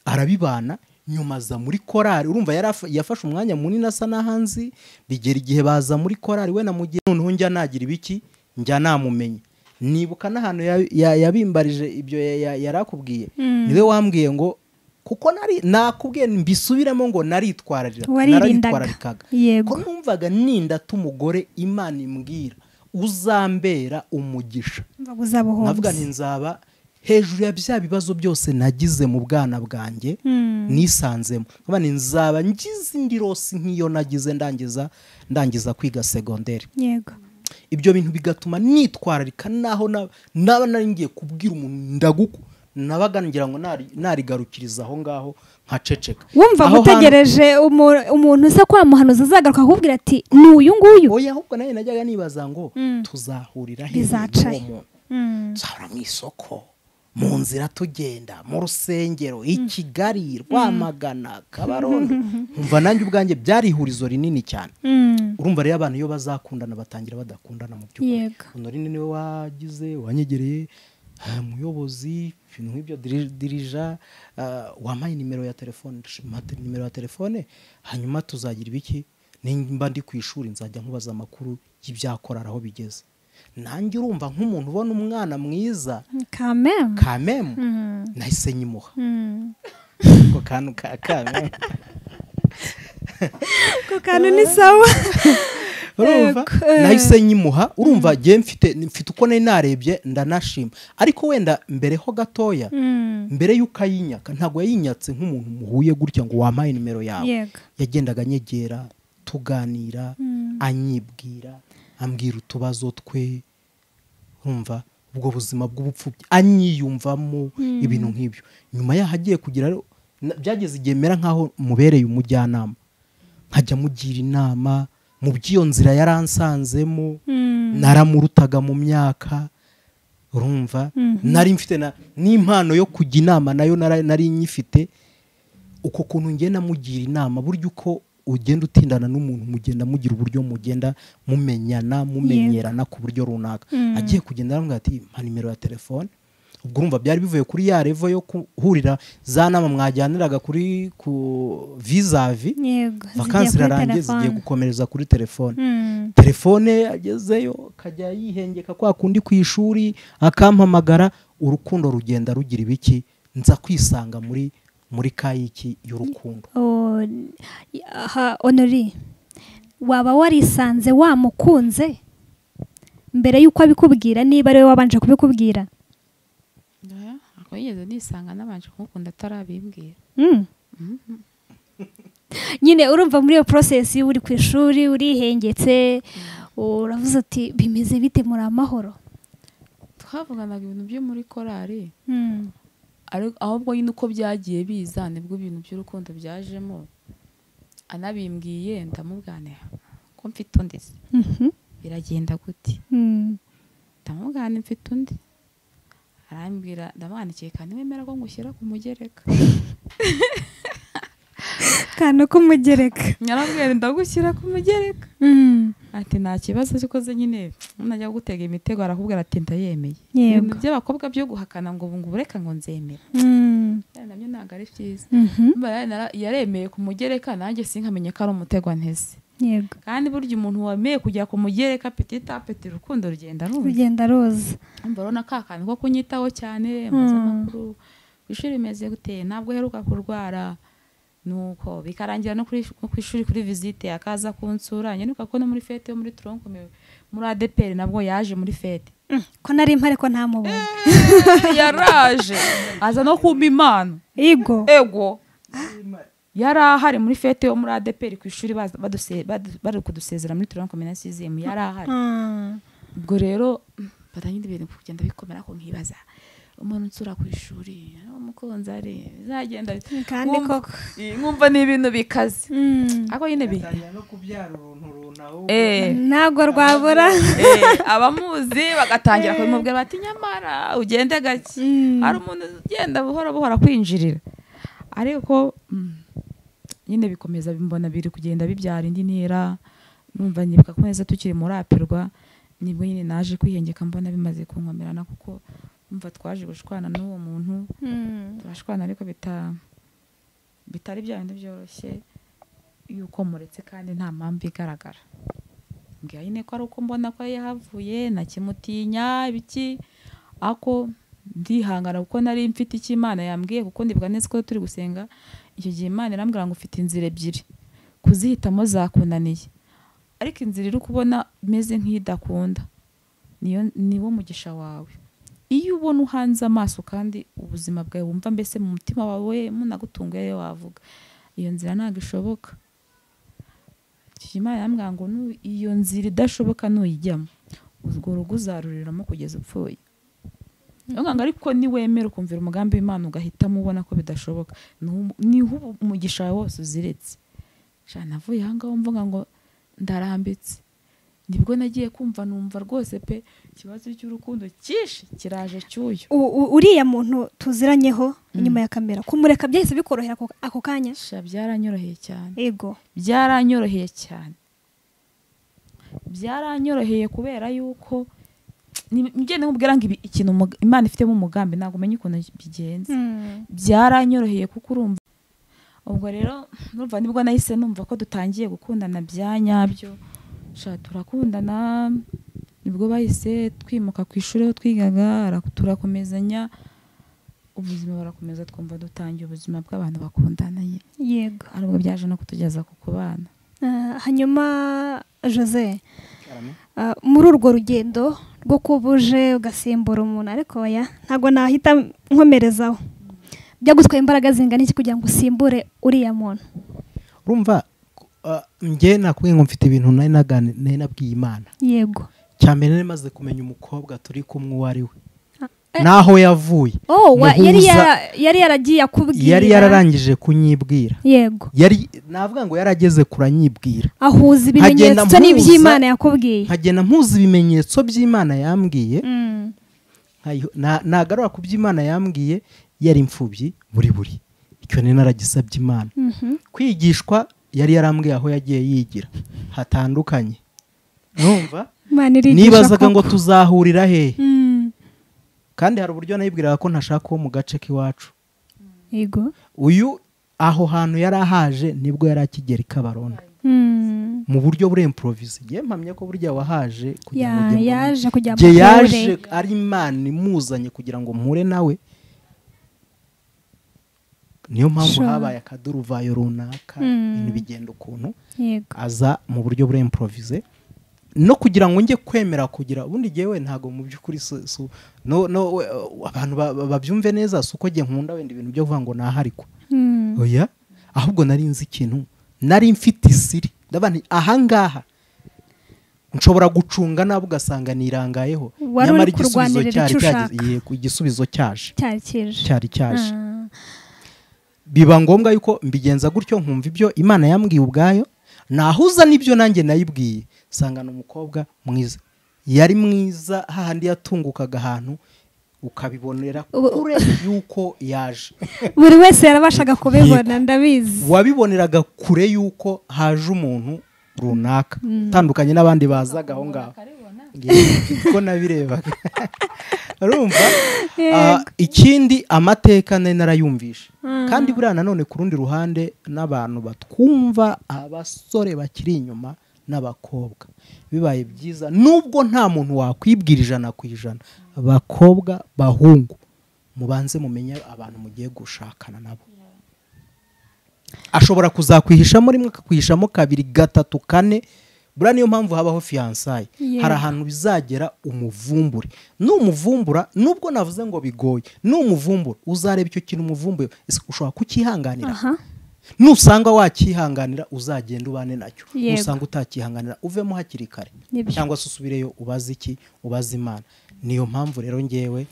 arabibana nyuma aza muri korari urumva yari afa- yafashe umwanya munini asa n'ahanzi bigera igihe baza muri korari we na mugihe noneho njya nagira ibiki njya namumenya nibuka n'ahantu ya- ya- yabimbarije ibyo ya- ya- yari akubwiye niwe wambwiye ngo kuko nari nakubwiye mbisubiremo ngo naritwararira waririndaga naritwararikaga yego ko numvaga nindata umugore imana imbwira uzambera umugisha mbaga uzabuhomba navuga nti nzaba hejuru ya bya bibazo byose nagize mu bwana bwanjye nisanzemo nkavuga nti nzaba ngize indi rosi nk'iyo nagize ndangiza ndangiza kwiga segonderi yego ibyo bintu bigatuma nitwararika naho na- naba nari ngiye kubwira umuntu ndaguku nabaga ngira ngo nari- narigarukiriza aho ngaho nkaceceka wumva Aho hantu- gutegereje umu- umuntu usa kwamuhanuza azagaruka akakubwira ati ni uyu nguyu oya ahubwo nawe najyaga nibaza ngo tuzahurira he Bizacaye. n'uwo muntu Mm, tuzahura mu isoko mu nzira tugenda mu rusengero i kigali rwamagana kabarondo umva nanjye ubwanjye byari ihurizo rinini cyane mm, urumva rero abantu iyo bazakundana batangira badakundana mu by'ukuri Yego. honorine niwe wagize wanyegereye umuyobozi ibintu nk'ibyo diri- dirija ah, wampaye nimero ya telefone mpa te- nimero ya telefone hanyuma tuzagira ibiki nimba ndi ku ishuri nzajya nkubaza amakuru y'ibyakorara aho bigeze nanjye urumva nk'umuntu ubona umwana mwiza kameme kamemu nahise nyimuha Mm. ako kantu ka kamemu ako kantu ni sawa urumva Yego, eh. nahise nyimuha urumva ngewe mfite mfite uko nari narebye ndanashima ariko wenda mbere ho gatoya Mm. mbere y'uko ayinyaka ntabwo yayinyatse nk'umuntu muhuye gutya ngo wampaye nimero yawe yego yagendaga anyegera tuganira anyibwira ambwira utubazo twe urumva ubwo buzima bw'ubupfubyi anyiyumvamo ibintu nk'ibyo nyuma yaho agiye kugira rero, na- byageze igihe mera nk'aho mubereye umujyanama nkajya mugira inama mu by'iyo nzira yaransanzemo Mm. naramurutaga mu myaka urumva nari mfite na- n'impano yo kujya inama nayo nara- nari nyifite uko kuntu ngenda mugira inama burya uko ugenda utindana n'umuntu mugenda mugira uburyo mugenda mumenyana mumenyerana ku buryo runaka Mm. agiye kugenda aramubwira ati mpa nimero ya telefone ubwo urumva byari bivuye kuri ya revo yo guhurira za nama mwajyaniraga kuri ku vizavi yego zigiye vakansi kuri irarangiye zigiye telefone. gukomereza kuri telefone Mm. telefone agezeyo akajya yihengeka kwa kundi ku ishuri akampamagara urukundo rugenda rugira ibiki nza kwisanga muri muri kayiki y'urukundo Oh, y- aha honori waba warisanze wamukunze mbere y'uko abikubwira niba ariwe wabanje kubikubwira ntabwo yigeze nisanga n'abanje kumukunda atarabimbwira Mm. nyine urumva muri iyo porosesi uri ku ishuri urihengetse uravuze ati bimeze bite muri amahoro twavuganaga ibintu byo muri korari Mm. ariko ahubwo nyine uko byagiye biza nibwo ibintu by'urukundo byajemo anabimbwiye ndamubwanira ko mfite undi se Mhm. biragenda gute Mm. ndamubwana mfite undi arambwira ndamwandikiye kandi wemera ko ngushyira ku mugereka akantu k'umugereka narambwira ndagushyira ku mugereka Mm. ati nta kibazo gikoze nyine najya gutega imitego arakubwira ati ndayemeye Yego. ibintu by'abakobwa byo guhakana ngo ubu ngo ureka ngo nzemera Mm. nabyo ntabwo ari byiza Mhm. Mba yari nara- yaremeye ku mugereka nanjye sinkamenya ko ari umutego nteze yego kandi burya umuntu wemeye kujya ku mugereka petita peti urukundo rugenda rumva rugenda ruza mba urabona ka kantu ko kunyitaho cyane maze amakuru ku ishuri bimeze gute ntabwo uheruka kurwara nuko bikarangira no kuri- no ku ishuri kuri visite akaza kunsura nyanuka ko no muri fete yo muri tronkomeye muri adeperi nabwo yaje muri fete ko nari mpari ko ntamubonye yaraje aza no kumpa impano igo ego yari ahari muri fete yo muri adeperi ku ishuri baza- baduse- badu- bari kudusezera muri turon kominasizemu yari ahari Mm. ubwo rero batangira ibintu kugenda bikomera ko nkibaza umuntu unsura ku ishuri ari umukunzi ari bizagenda bite?" kandi Nkumva- koko i- nkumva ni ibintu bikaze Mm. ariko nyine bi no kubyara uruntu runahubwo Eh, ntabwo rwabura eh, abamuzi bagatangira kubimubwira bati nyamara ugende gake hari umuntu ugenda buhoro buhoro kwinjirira ariko mm, nyine bikomeza bimbona biri kugenda bibyara indi ntera numva nibuka ko neza tukiri muri apirwa nibwo nyine naje kwihengeka mbona bimaze kunkomerana kuko numva twaje gushwana n'uwo muntu Mm. turashwana ariko bita bitari bya bindi byoroshye yuko muretse kandi nta mpamvu igaragara mbwira nyine ko ari uko mbona ko yari yahavuye nakimutinya ibiki ako ndihangana kuko nari mfite icyo Imana yambwiye kuko ndibwa neza ko turi gusenga icyo gihe Imana irambwira ngo ufite inzira ebyiri kuzihitamo zakunaniye ariko inzira iri kubona imeze nk'idakunda niyo niwo mugisha wawe iyo ubona uhanze amaso kandi ubuzima bwawe wumva mbese mu mutima wawe munagutunguye wavuga iyo nzira ntabwo ishoboka Icyo Imana irambwira ngo "Nu- iyo nzira idashoboka nuyijyamo urwo rugo uzaruriramo kugeza upfuye Irambwira ngo ariko niwemera ukumvira umugambi w'Imana ugahitamo ubona ko bidashoboka nu- niho ubu- umugisha wawe wose uziretse sha navuye aha ngaho mvuga ngo ndarambitse nibwo nagiye kumva numva rwose pe ikibazo cy'urukundo cyinshi kiraje cyuyu U- u- uriya muntu tuziranyeho inyuma ya kamera kumureka byahise bikorohera ako- ako kanya sha byaranyoroheye cyane ego byaranyoroheye cyane byaranyoroheye kubera yuko ngende nkubwira ngo ibi ikintu umuga- imana ifitemo umugambi ntabwo umenya ukuntu bigenze byaranyoroheye kuko urumva ubwo rero nurumva nibwo nahise numva ko dutangiye gukundana bya nyabyo sha turakundana nibwo bahise twimuka ku ishuri aho twigaga ara- turakomezanya ubuzima barakomeza twumva dutangiye ubuzima bw'abantu bakundanye yego ari bwo byaje no kutugeza ku kubana Ah, hanyuma jose ah, muri urwo rugendo rwo kuba uje ugasimbura umuntu ariko oya ntabwo nahita nkomerezaho byagutwaye imbaraga zingana iki kugira ngo usimbure uriya muntu urumva ah, njye nakubwiye ngo mfite ibintu nari nagani- nari nabwiye imana yego cyane nari maze kumenya umukobwa turi kumwe uwo ari we Eh. n'aho yavuye oh wa- yari Muhuza- yara- yari yaragiye akubwira yari yararangije kunyibwira yego yari navuga ngo yarageze kuranyibwira ahuza ibimenyetso mpuza- n'iby'imana yakubwiye nkagenda mpuza ibimenyetso by'imana yambwiye Mm. nkayiho- na- nagarura ku by'imana yambwiye yari imfubyi buri buri icyo ni naragisabye imana Mhm. kwigishwa yari yarambwiye aho yagiye yigira hatandukanye numva imana irigisha nibazaga ngo koko. tuzahurira hehe Mm. kandi hari uburyo nayibwiraga ko ntashaka uwo mu gace k'iwacu yego uyu aho hantu yari ahaje nibwo yari akigera i kabarona Mm. mu buryo buremporovize njye mpamya ko burya wahaje kugira ngo Ya- ujye mbone- yaje kugira ngo Njye amuhure. yaje ari imana imuzanye kugira ngo mpure nawe niyo mpamvu Sure. habaye akaduruvayo runaka Mm. ibintu bigenda ukuntu yego aza mu buryo buremporovize no kugira ngo njye kwemera kugira ubundi jyewe ntabwo mu by'ukuri si- si- no- no, we- abantu ba- ba- babyumve neza si uko njye nkunda wenda ibintu byo kuvuga ngo naharikwa Mm. oya ahubwo nari nzi ikintu nari mfite isiri ndabona ahangaha nshobora gucunga nabi ugasanga nirangayeho Wari uri kurwanirira cyari icyo cyageze- ushaka. yego, igisubizo cyaje cyari kije cyari cyaje Ah. biba ngombwa yuko mbigenza gutyo nkumva ibyo imana yambwiye ubwayo nahuza n'ibyo nanjye nayibwiye sangana umukobwa mwiza yari mwiza hahandi yatungukaga ahantu ukabibonera Ubu- kure yuko yaje buri wese yarabashaga kubibona ndabizi wabiboneraga kure y'uko haje umuntu runaka utandukanye n'abandi bazaga aho ngaho ko nabirebaga urumva Ah, ikindi amateka nari narayumvishe kandi buriya nanone ku rundi ruhande n'abantu batwumva abasore bakiri inyuma n'abakobwa bibaye byiza nubwo nta muntu wakwibwira ijana ku ijana abakobwa bahungu mubanze mumenye abantu mugiye gushakana nabo ashobora kuzakwihishamo rimwe akakwihishamo kabiri gatatu kane buriya niyo mpamvu habaho fiyansaye Yego. hari ahantu bizagera umuvumbure numuvumbura nubwo navuze ngo bigoye numuvumbura uzareba icyo kintu umuvumbuye ese ushobora kucyihanganira aha nusanga wakihanganira uzagenda ubane nacyo Yego. nusanga utakihanganira uvemo hakiri kare Nibyo. cyangwa se usubireyo ubaze iki ubaze imana niyo mpamvu rero ngewe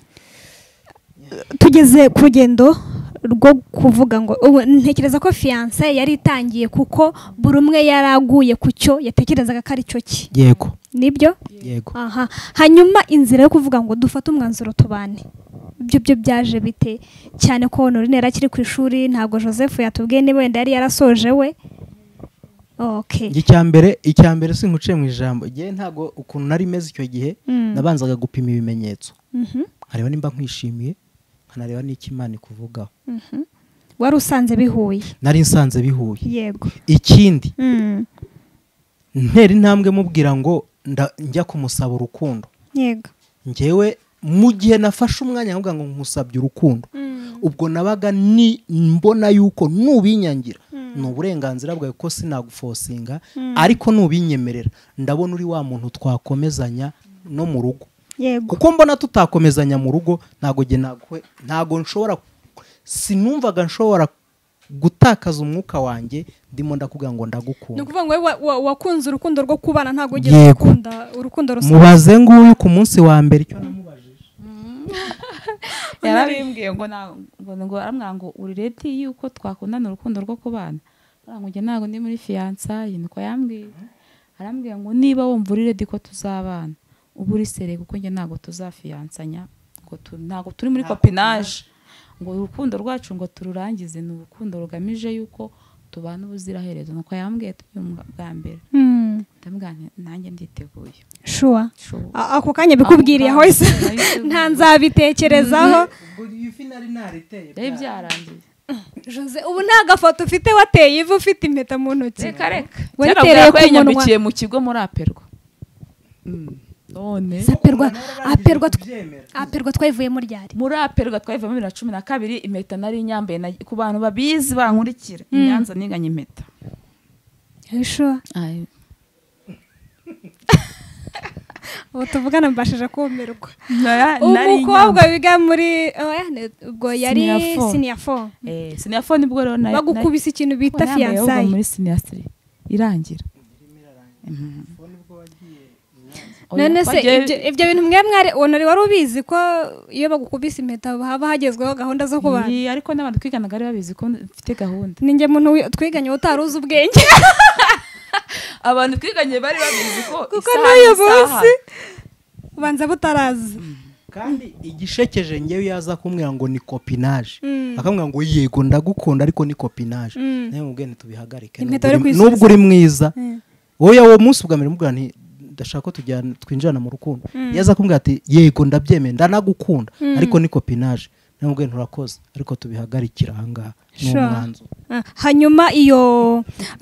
tugeze ku rugendo rwo kuvuga ngo ubu ntekereza ko fiyanse yari itangiye kuko buri umwe yari aguye ku cyo yatekerezaga ko ari cyo cye yego nibyo yego aha hanyuma inzira yo kuvuga ngo dufate umwanzuro tubane ibyo byo byaje bite cyane ko norine yari akiri ku ishuri ntabwo joseph yatubwiye niba wenda yari yarasoje we ok icyambere icyambere sinkuciye mu ijambo ngewe ntabwo ukuntu nari meze icyo gihe Mm. nabanzaga gupima ibimenyetso Mhm, nkareba nimba nkwishimiye nkanareba n'icyo imana ikuvugaho mhm. wari usanze bihuye nari nsanze bihuye yego ikindi Mm, ntera intambwe mubwira ngo nda- njya kumusaba urukundo yego ngewe mu gihe nafashe umwanya nkavuga ngo nkusabye urukundo ubwo nabaga ni mbona yuko nubinyangira ni uburenganzira bwawe ko sinagufosinga ariko nubinyemerera ndabona uri wa muntu twakomezanya no mu rugo yego kuko mbona tutakomezanya mu rugo ntago jye nagwe ntago nshobora sinumvaga nshobora gutakaza umwuka wanjye ndimo ndakuvuga ngo ni ndagukunda ukuvuga ngo wowe wa- wa- wakunze urukundo rwo kubana ntabwo ugiye Yego. gukunda urukundo rusanzwe mubaze nguyu ku munsi wa mbere icyo namubajije yarabimbwiye ngo na- ngo ngo aramwira ngo urireti yuko twakundana urukundo rwo kubana aramwira ngo njye ntabwo ndi muri fiyansaye niko yambwiye arambwira ngo niba wumva uri redi ko tuzabana uba uri sere kuko njye ntabwo tuzafiyansanya ngo tu- ntabwo turi muri kopinaje ngo urukundo rwacu ngo tururangize ni urukundo rugamije yuko tubana ubuziraherezo nuko yambwiye turi mu bwa mbere Mm, ndamubwira nti nanjye nditeguye shuwa Sure. A- ako kanya bikubwiriye Aho hose ngaho nabiteguye. nta nzabitekerezaho ifi nari nariteye byari byarangiye Jose, ubu nta gafoto ufite wateye ivu ufite impeta mu ntoki reka reka Waritereye cyarabwira ku ko munwa. yanyambikiye mu kigo muri aperwa none aperwa aperwa aperwa twayivuyemo ryari muri aperwa twayivamo bibiri na cumi na kabiri impeta nari nyambaye na- ku bantu babizi bankurikira i nyanza ninganya impeta shuwa ubu tuvugana mbashije kumirwa Nara- nari umukobwa wiga muri oya, ni- ubwo yari Senior four. siniya fo nyambaye. Eh, siniya fo nibwo rero nari- bagukubise ikintu nari- bita nari yambaye ahubwo fiyansayi muri siniya siri irangira Mhm. Oya, none se twagiye- ibyo- ibyo bintu mwe mwari uwo nari wari ubizi ko iyo bagukubise impeta haba hagezweho gahunda zo kubana Iyi, ariko n'abantu twiganaga bari babizi ko mfite gahunda ninjye muntu wi- twiganye utari uzi ubwenge abantu twiganye bari babizi ko kuko isaha n'uyu n'isaha. munsi ubanza butarazi kandi igishekeje ngewe yaza kumbwira ngo ni kopinaje Mm. akamubwira ngo yego ndagukunda ariko ni kopinaje Mm. nawe mubwire tubihagarike Impeta nubwo yo uri- kwisubiza. nubwo uri mwiza Mm. wowe uwo munsi ubwa mbere mubwira nti ndashaka ko tujyana twinjirana mu rukundo yaza kumbwira ati yego ndabyemeye ndanagukunda ariko ni kopinaje nawe mubwire nturakoze ariko tubihagarikira ahangaha ni Sure. umwanzuro Ah, hanyuma iyo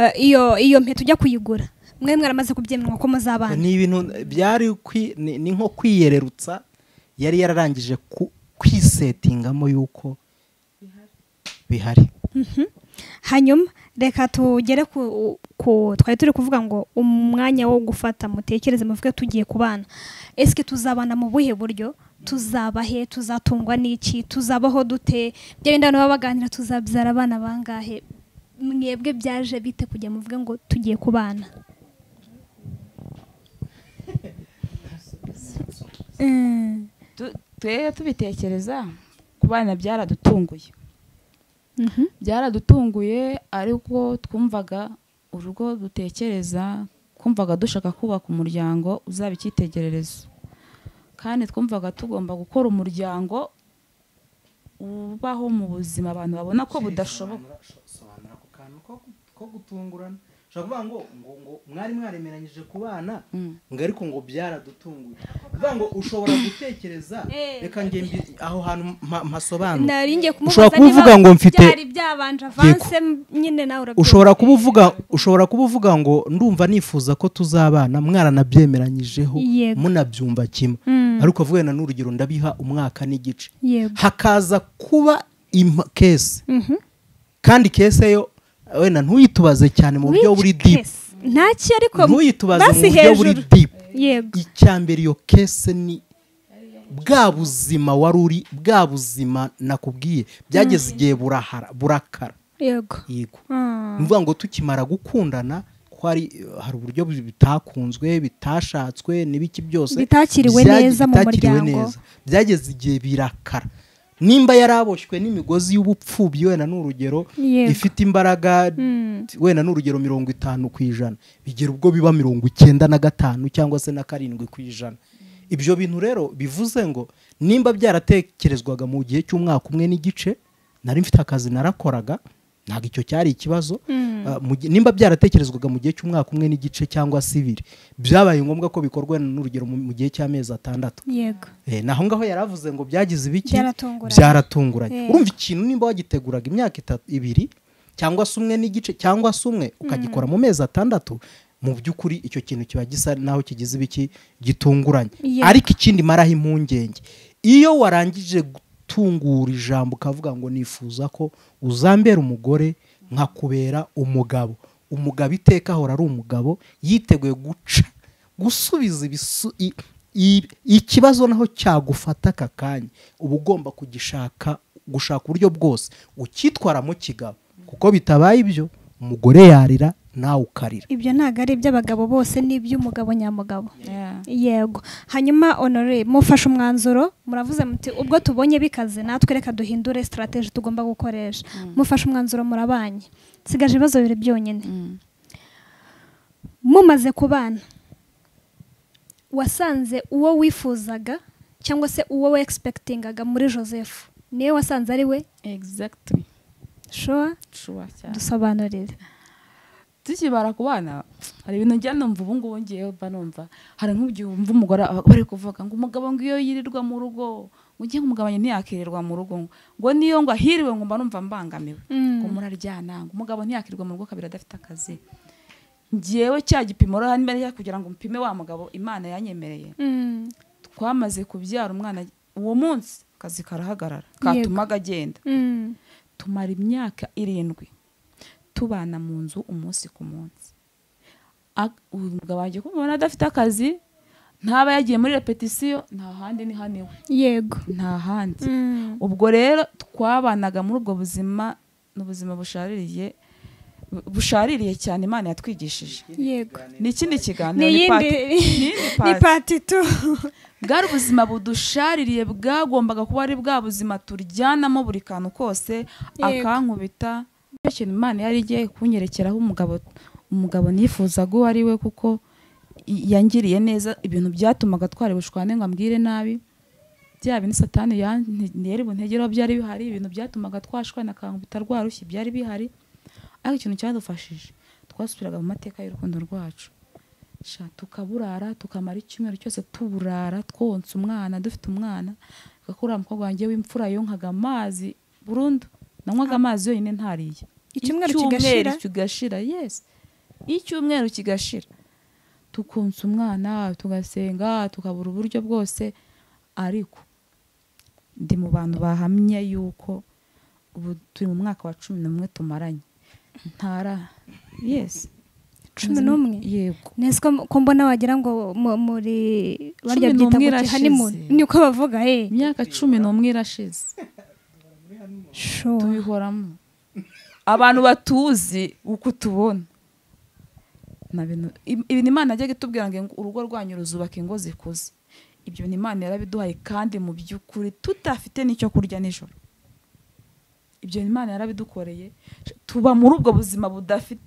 eh, iyo iyo mpeta ujya kuyigura mwe mwaramaze kubyemerwa ko muzabana ni ibintu byari kwi- ni ni nko kwiyererutsa yari yararangije ku- kwisetingamo yuko bihari hanyuma reka tugere ku ku- twari turi kuvuga ngo umwanya wo gufata mutekereze muvuge tugiye kubana esike tuzabana mu buhe buryo tuzaba he tuzatungwa n'iki tuzabaho dute bya bindi abantu baba baganira tuzabyara abana bangahe mwebwe byaje bite kujya muvuge ngo tugiye kubana Mm. Tu- twebwe tubitekereza ku bana byaradutunguye Mhm. byaradutunguye ariko twumvaga urugo dutekereza twumvaga dushaka kubaka umuryango uzaba icyitegererezo kandi twumvaga tugomba gukora umuryango ubaho mu buzima abantu babona ko budashoboka sobanura ako kantu ko- ko gutungurana ushobora kuvuga ngo ngo ngo mwari mwaremeranyije ku bana Mm. ngo ariko ngo byaradutunguye uvuga ngo ushobora gutekereza reka njye mbi- aho hantu mpa- mpasobanure nari ngiye Ushobora kumubaza kuba uvuga niba ngo mfite- byari byabanje avanse nyine nawe urabyumva. ushobora kuba uvuga ushobora kuba uvuga ngo ndumva nifuza ko tuzabana mwaranabyemeranyijeho Yego. munabyumva kimwe Mm. ariko avugana n'urugero ndabiha umwaka n'igice yego hakaza kuba impa- kese Mhm. kandi kese yo wenda ntuyitubaze cyane mu buryo Which buri deep case? ntaki ariko ntuyitubaze mu basi buryo buri hejuru. deep yego icya mbere iyo kese ni bwa buzima wari uri bwa buzima nakubwiye byageze igihe burahara burakara yego yego Ah. ni ukuvuga ngo tukimara gukundana ko hari hari uburyo bitakunzwe bitashatswe n'ibiki byose Bitakiriwe byagi- neza mu bitakiriwe muryango. neza. byageze igihe birakara nimba yaraboshywe n'imigozi y'ubupfubyi wenda ni urugero Yego. ifite imbaraga Mm. wenda ni urugero mirongo itanu ku ijana bigera ubwo biba mirongo icyenda na gatanu cyangwa se na karindwi ku ijana ibyo bintu rero bivuze ngo nimba byaratekerezwaga mu gihe cy'umwaka umwe n'igice nari mfite akazi narakoraga ntabwo icyo cyari ikibazo Mm. Ah, mu gihe- nimba byaratekerezwaga mu gihe cy'umwaka umwe n'igice cyangwa se ibiri byabaye ngombwa ko bikorwa n'urugero mu mu gihe cy'amezi atandatu yego Eh, naho ngaho yari avuze ngo byagize ibiki Byaratunguranye. byaratunguranye Eh. urumva ikintu nimba wagiteguraga imyaka itatu ibiri cyangwa se umwe n'igice cyangwa se umwe ukagikora mu mezi atandatu mu by'ukuri icyo kintu kiba gisa naho kigize ibiki gitunguranye Yego. ariko ikindi maraho impungenge iyo warangije gutungura ijambo ukavuga ngo nifuza ko uzambera umugore nkakubera umugabo umugabo iteka ahora ari umugabo yiteguye guca gusubiza ibisu- i- i- ikibazo naho cyagufata aka kanya uba ugomba kugishaka gushaka uburyo bwose ukitwara mu kigabo kuko bitabaye ibyo umugore yarira nawe ukarira ibyo ntabwo ari iby'abagabo bose ni iby'umugabo nyamugabo Yeah. yego hanyuma honore mufashe umwanzuro muravuze muti ubwo tubonye bikaze natwe reka duhindure sitarateji tugomba gukoresha mufashe umwanzuro murabanye nsigaje ibibazo bibiri byonyine Mm. mumaze kubana wasanze uwo wifuzaga cyangwa se uwo wegispekitingaga muri joseph niwe wasanze ari we exactly showa sure cyane dusobanurire tukibara ku bana hari ibintu njya numva ubu ngubu ngiye mba numva hari nk'igihe wumva umugore bari kuvuga ngo umugabo ngo iyo yirirwa mu rugo ngo ugiye kumugabanya ntiyakirirwa mu rugo ngo ngo niyo ngo ahiriwe ngo mba numva mbangamiwe ngo muraryana ngo umugabo ntiyakirirwa mu rugo kabiri adafite akazi ngewe cya gipimo rero niba ari kugira ngo mpime wa mugabo imana yanyemereye twamaze kubyara umwana uwo munsi akazi karahagarara katumaga agenda tumara imyaka irindwi tubana mu nzu umunsi ku munsi umugabo wanjye kumubona adafite akazi ntaba yagiye muri repetisiyo nta handi ni hano iwe yego nta handi ubwo rero twabanaga muri ubwo buzima ni ubuzima bushaririye bushaririye cyane imana yatwigishije yego ni ikindi kiganiro ni ni iyindi pati- ni iyindi ni pati. pati tu bwari ubuzima budushaririye bwagombaga kuba ari bwa buzima turyanamo buri kantu kose Yego. akankubita nicyo kintu imana yari igiye kunyerekeraho umugabo umugabo nifuzaga uwo ari we kuko i- yangiriye neza ibintu byatumaga twari bushwane ngo ambwire nabi bya bintu satani yari buntegeraho byari bihari ibintu byatumaga twashwana akankubita rwarushye byari bihari ariko ikintu cyadufashije twasubiraga mu mateka y'urukundo rwacu sha tukaburara tukamara icyumweru cyose tuburara twonsa umwana dufite umwana gakura umukobwa wanjye w'imfura yonkaga amazi burundu nanywaga amazi yonyine ntariye Icyumweru kigashira? kigashira yes icyumweru kigashira tukonsa umwana tugasenga tukabura uburyo bwose ariko ndi mu bantu bahamye yuko ubu turi mu mwaka wa cumi n'umwe tumaranye ntara yesi cumi n'umwe yego neza ko ko mbona wagira ngo mu- muri barya Cumi byita n'umwe ngo honeymoon irashize. niko bavuga eh imyaka cumi n'umwe irashize Sure. tubihoramo abantu batuzi uko tubona nta bintu i- ibintu imana yajyaga itubwira ngo ingo- urugo rwanyu ruzubaka ingo zikuze ibyo ni imana yarabiduhaye kandi mu by'ukuri tudafite n'icyo kurya nijoro ibyo ni imana yarabidukoreye tuba muri ubwo buzima budafite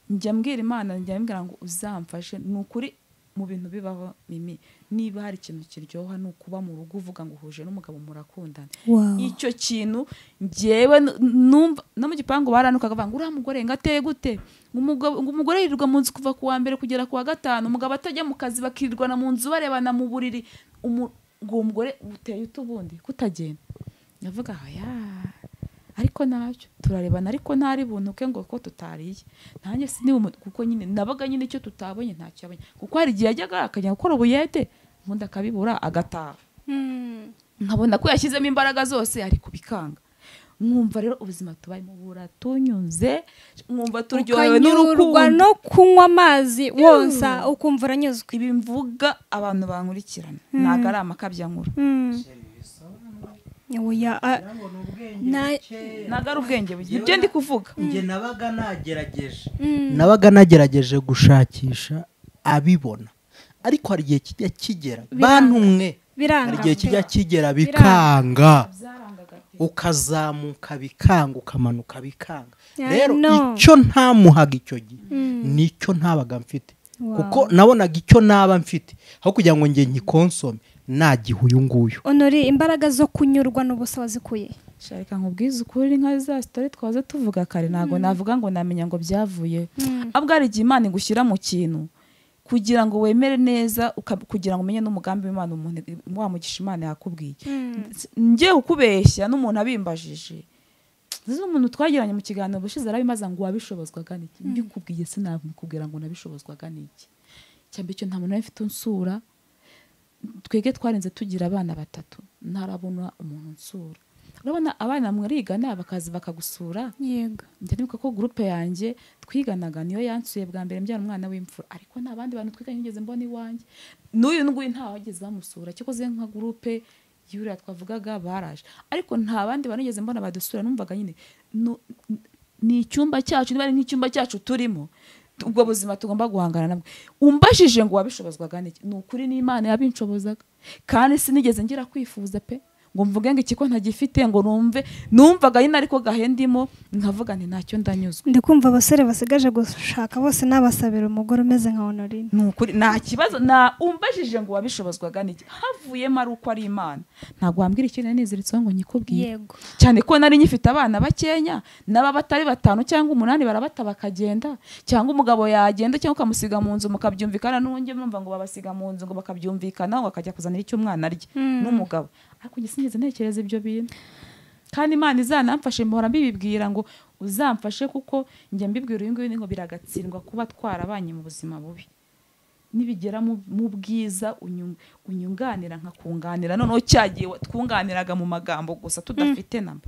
njya mbwira imana njya mbwira ngo uzamfashe ni ukuri mu bintu bibaho mimi niba hari ikintu kiryoha ni ukuba mu rugo uvuga ngo uhuje n'umugabo murakundana Wow. icyo kintu ngewe nu- numva no mu gipangu baranukaga banga uriya mugore ngo ateye gute ngo umugabo- ngo umugore yirirwa mu nzu kuva ku wa mbere kugera ku wa gatanu umugabo atajya mu kazi bakirirwana mu nzu barebana mu buriri Umu- ngo uwo mugore uteye utubundi kutagenda ndavuga aya ariko nabyo turarebana ariko ntari bunuke ngo ko tutariye nanjye siniwe umu- kuko nyine nabaga nyine icyo tutabonye ntacyo abonye kuko hari igihe yajyaga akajya gukora ubuyede ubundi akabibura agataha Mm. nkabona ko yashyizemo imbaraga zose ari kubikanga mwumva rero ubuzima tubayemo buratunyuze mwumva turyohewe Ukanyurwa n'urukundo no kunywa amazi wonsa ukumva uranyuzwe ibi mvuga abantu bankurikirana ntabwo ari amakabya nkuru Mm. Oya, ah, nabo ni Na- ubwenge buke ntabwo ari ubwenge buke ibyo ndi kuvuga njye nabaga nagerageje mm. nabaga nagerageje gushakisha abibona ariko hari igihe kijya kigera bantumwe hari biranga igihe pe. kijya kigera bikanga byarangaga pe ukazamuka bikanga ukamanuka bikanga I rero know. icyo ntamuhaga icyo gihe Mm. nicyo ntabaga mfite Wow. kuko nabonaga icyo naba mfite aho kugira ngo njye nyikonsome nagihe uyu nguyu onori imbaraga zo kunyurwa n'ubusa wazikuye shaka nkubwize ukuri nka za sitori twaza tuvuga kare ntabwo navuga ngo namenya ngo byavuye ahubwo hari igihe imana igushyira mu kintu kugira ngo wemere neza uka- kugira ngo umenye n'umugambi w'imana umuntu wa mugisha imana yakubwiye njye ukubeshya n'umuntu abimbajije Zino umuntu twagiranye mu kiganiro ubushize arabimaza ngo wabishobozwaga n'iki mbikubwiye sinabikubwira ngo nabishobozwaga n'iki cyambere icyo nta muntu wari mfite unsura twege twarinze tugira abana batatu ntarabona umuntu unsura urabona abana mwarigana bakaza bakagusura yego njya nibuka ko gurupe yanjye twiganaga niyo yansuye bwa mbere mbyara umwana w'imfura ariko nta bandi bantu twiganye ngeze mbona iwanjye n'uyu nguyu nta wageze bamusura kikoze nka gurupe y'uriya twavugaga baraje ariko nta bandi bantu ngeze mbona badusura numvaga nyine nu- n- ni icyumba cyacu niba ari nk'icyumba cyacu turimo tu- ubwo buzima tugomba guhangana nabwo umbajije ngo wabishobozwaga n'iki ni ukuri n'imana yabinshobozaga kandi sinigeze ngira kwifuza pe ngo mvuge ngo ikigo ntagifite ngo numve numvaga nyine ariko gahendimo nkavuga nti ntacyo ndanyuzwe ndi kumva abasore basigaje gushaka bose nabasabira umugore umeze nka honorine ni ukuri nta kibazo na umbajije ngo wabishobozwaga n'iki havuyemo ari uko ari imana ntabwo wambwira ikintu niziritseho ngo nyikubwire yego cyane ko nari nyifite abana bakenya n'aba batari batanu cyangwa umunani barabata bakagenda cyangwa umugabo yagenda cyangwa ukamusiga mu nzu mukabyumvikana n'uwundi mwumva ngo babasiga mu nzu ngo bakabyumvikana ngo akajya kuzanira icyo umwana arya Mm. n'umugabo ariko njye sinigeze ntekereza ibyo bintu kandi imana izanamfashe mpora mbibibwira ngo uzamfashe kuko njya mbibwira uyu nguyu ni ngo biragatsindwa kuba twarabanye mu buzima bubi nibigera mu mu bwiza unyu- unyunganira nkakunganira noneho cyagiye wa- twunganiraga mu magambo gusa tudafite namba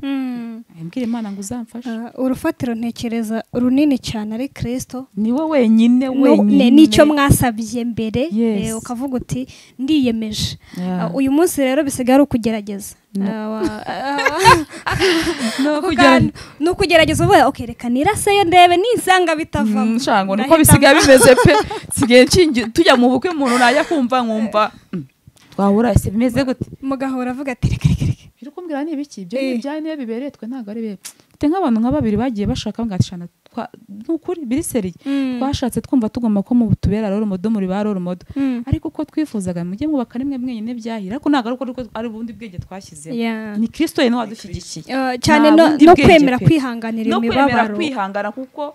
mbwira imana ngo uzamfashe Ah, urufatiro ntekereza runini cyane ari kirisito ni wowe wenyine wenyine n'icyo mwasabye mbere Yes. eh, ukavuga uti ndiyemeje Yeah. Ah, uyu munsi rero bisigaye ari ukugerageza No. Ah, wa- ah, Ni ako ukugera- kanya, ni ukugerageza uvuga "Ok, reka niraseyo ndebe nisanga bitavamo Mm, shanga ngo niko Ndahitamo. bisigaye bimeze pe sigaye nshingi- tujya mu bukwe umuntu najya kumva nkumva mm, twahura ese bimeze gute mugahora avuga ati reka reka reka biri kumbwira ni ibiki ibyo Eh. ni ibya niyo bibereye twe ntabwo ari bibi mfite nk'abantu nka babiri bagiye bashaka bwatishana ni ukuri biriseriye Mm. twashatse twumva tugomba ko mu tubera rero umudo muri ba rero umudo Mm. ariko uko twifuzaga mujye mwubaka rimwe mwenyine byahira ariko ntabwo ari uko ari- ari ubundi bwenge twashyizemo Yeah. ni kirisito yena wadushyigikiye Ah, cyane Nta no, bundi no bwenge kwemera pe. kwihanganira no kwemera imibabaro kwihangana kuko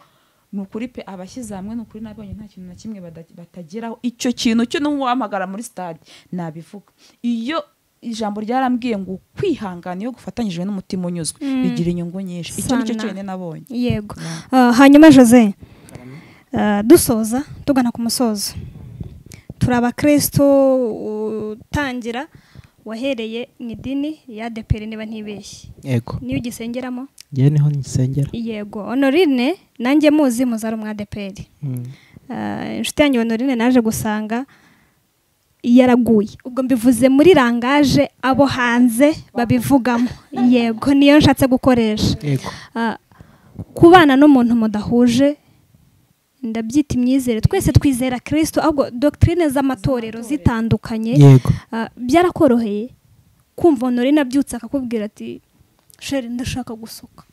ni ukuri pe abashyize hamwe ni ukuri nabonye nta kintu na kimwe bada- batageraho icyo kintu cyo n'uwahamagara muri stade nabivuga iyo ijambo ryarambwiye ngo kwihangana iyo gufatanyijwe n'umutima unyuzwe Mm. bigira inyungu nyinshi icyo nicyo Sana. cyonyine nabonye yego Ah, hanyuma jose ah, dusoza tugana ku musozo turi abakristo utangira wahereye mu idini ya deperi niba ntibeshye yego niyo ugisengeramo ngewe niho nsengera yego honorine nanjye muzi muzari umwa deperi Mm. Ah, inshuti yanjye honorine naje gusanga yaraguye ubwo mbivuze muri rangaje abo hanze babivugamo yego niyo nshatse gukoresha yego Ah, kubana n'umuntu mudahuje ndabyita imyizere twese twizera kirisito ahubwo dogitirine z'amatorero zitandukanye yego Ah, byarakoroheye kumva honorine abyutse akakubwira ati sheri ndashaka gusuka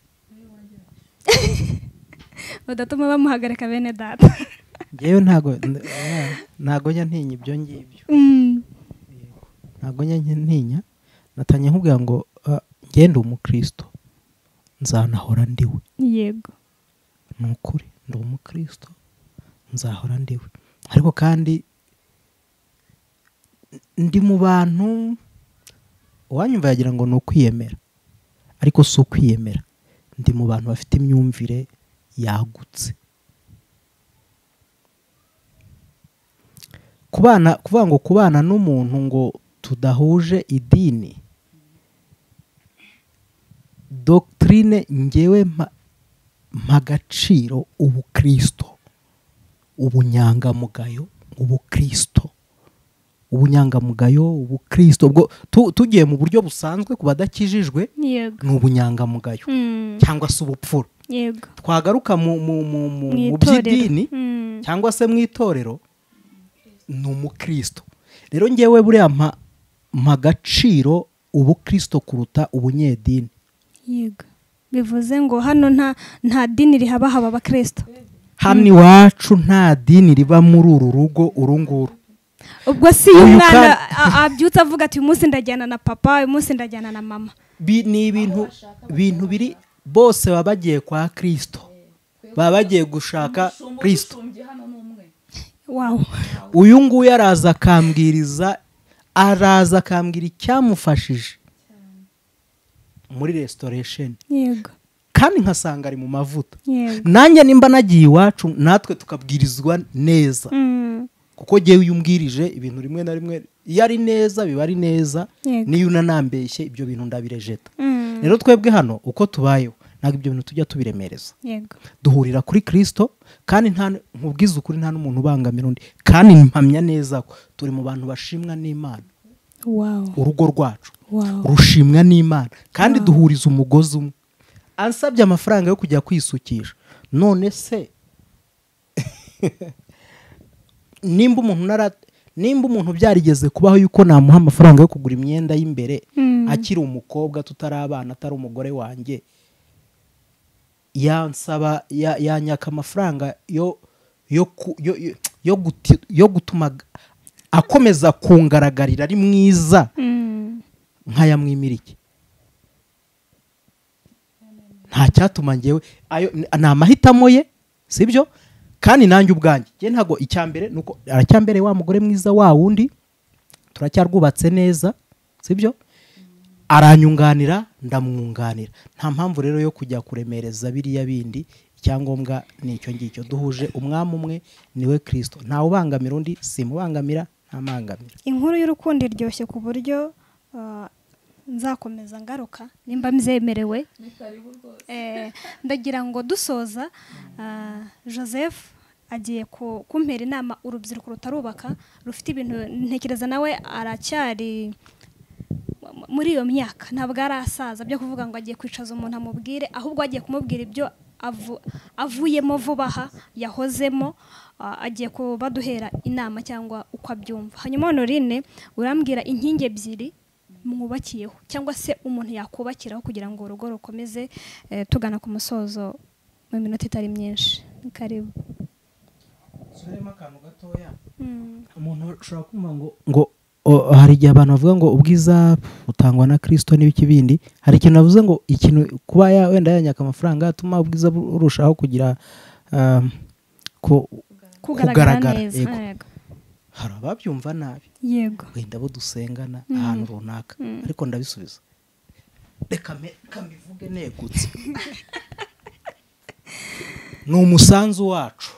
badatuma bamuhagarika bene data ngewe ntago n- ntago njya ntinya ibyo ngibyo Mm, ntago njya ntinya natanya nkubwira ngo ah, ngewe ndi umukristo nzanahora ndiwe yego ni ukuri ndi umukristo nzahora ndiwe ariko kandi ndi mu bantu uwanyumva yagira ngo ni ukwiyemera ariko si ukwiyemera ndi mu bantu bafite imyumvire yagutse kubana kuvuga ngo kubana n'umuntu ngo tudahuje idini dogitirine ngewe mpa mpa agaciro ubukristo ubunyangamugayo ubukristo ubunyangamugayo ubukristo ubwo tu- tugiye mu buryo busanzwe ku badakijijwe yego ni ubunyangamugayo Mm, cyangwa se ubupfura yego twagaruka mu mu mu mu, Mu mu itorero. by'idini Mm, cyangwa se mu itorero ni umukristo rero ngewe buriya mpa mpa agaciro ubukristo kuruta ubunyedini yego bivuze ngo hano nta nta dini rihaba haba abakirisito hano iwacu nta dini riba muri uru rugo uru nguru ubwo si iyo Uyu umwana kandi- a- abyutse avuga ati uyu munsi ndajyana na papa uyu munsi ndajyana na mama Bi- ni ibintu bintu biri bose baba bagiye kwa kirisito baba bagiye gushaka kirisito wawu uyu nguyu araza akambwiriza araza akambwira icyamufashije muri resitoresheni yego kandi nkasanga ari mu mavuta yego nanjye nimba nagiye iwacu natwe tukabwirizwa neza Mm, kuko ngewe iyo umbwirije ibintu rimwe na rimwe iyo ari neza biba ari neza Yego. n'iyo unanambeshye ibyo bintu ndabirejeta mm, rero twebwe hano uko tubayeho ntabwo ibyo bintu tujya tubiremereza yego duhurira kuri kirisito kandi nta nkubwiza ukuri nta n'umuntu ubangamira undi kandi mpamya neza ko turi mu bantu bashimwa n'imana wawu urugo rwacu wawu rushimwa n'imana kandi duhuriza umugozi umwe ansabye amafaranga yo kujya kwisukisha none se nimba umuntu nara nimba umuntu byarigeze kubaho yuko namuha amafaranga yo kugura imyenda y'imbere Mm. akiri umukobwa tutari abana atari umugore wanjye yansaba ya- yanyaka amafaranga yo yo ku- yo- yo- yo guti- yo gutuma akomeza kungaragarira ari mwiza Mm. nk'ayamwimira iki nta cyatuma ngewe ayo ni amahitamo ye sibyo kandi nanjye ubwanjye njye ntabwo icyambere ni uko aracyambere wa mugore mwiza wa wundi turacyarwubatse neza sibyo aranyunganira ndamwunganira nta mpamvu rero yo kujya kuremereza biriya bindi icyangombwa ni icyo ngicyo duhuje umwami umwe niwe kirisito ntawubangamira undi simubangamira ntamangamira inkuru y'urukundo iryoshye ku buryo uh, nzakomeza ngaruka nimba mzemerewe Eh, ndagira ngo dusoza uh, joseph agiye ku- kumpera inama urubyiruko rutarubaka rufite ibintu ntekereza nawe aracyari mu- muri iyo myaka ntabwo arasaza byo kuvuga ngo agiye kwicaza umuntu amubwire ahubwo agiye kumubwira ibyo avu- avuyemo vuba aha yahozemo ah, agiye kubaduhera inama cyangwa uko abyumva hanyuma honorine urambwira inkingi ebyiri mwubakiyeho cyangwa se umuntu yakubakiraho kugira ngo urugo rukomeze eh, tugana ku musozo mu minota itari myinshi Ni karibu nsubiremo akantu gatoya Mm. umuntu ashobora kumva ngo ngo o- hari igihe abantu bavuga ngo ubwiza butangwa na kirisito n'ibiki bindi hari ikintu navuze ngo ikintu kuba ya- wenda yanyaka amafaranga atuma ubwiza bu- burushaho kugira ah, ku- kugaragara Kugaragara, neza yego. yego. hari ababyumva nabi yego wenda bo dusengana Mm. ahantu runaka Mm. ariko ndabisubiza reka mbe- reka mbivuge negutse ni umusanzu wacu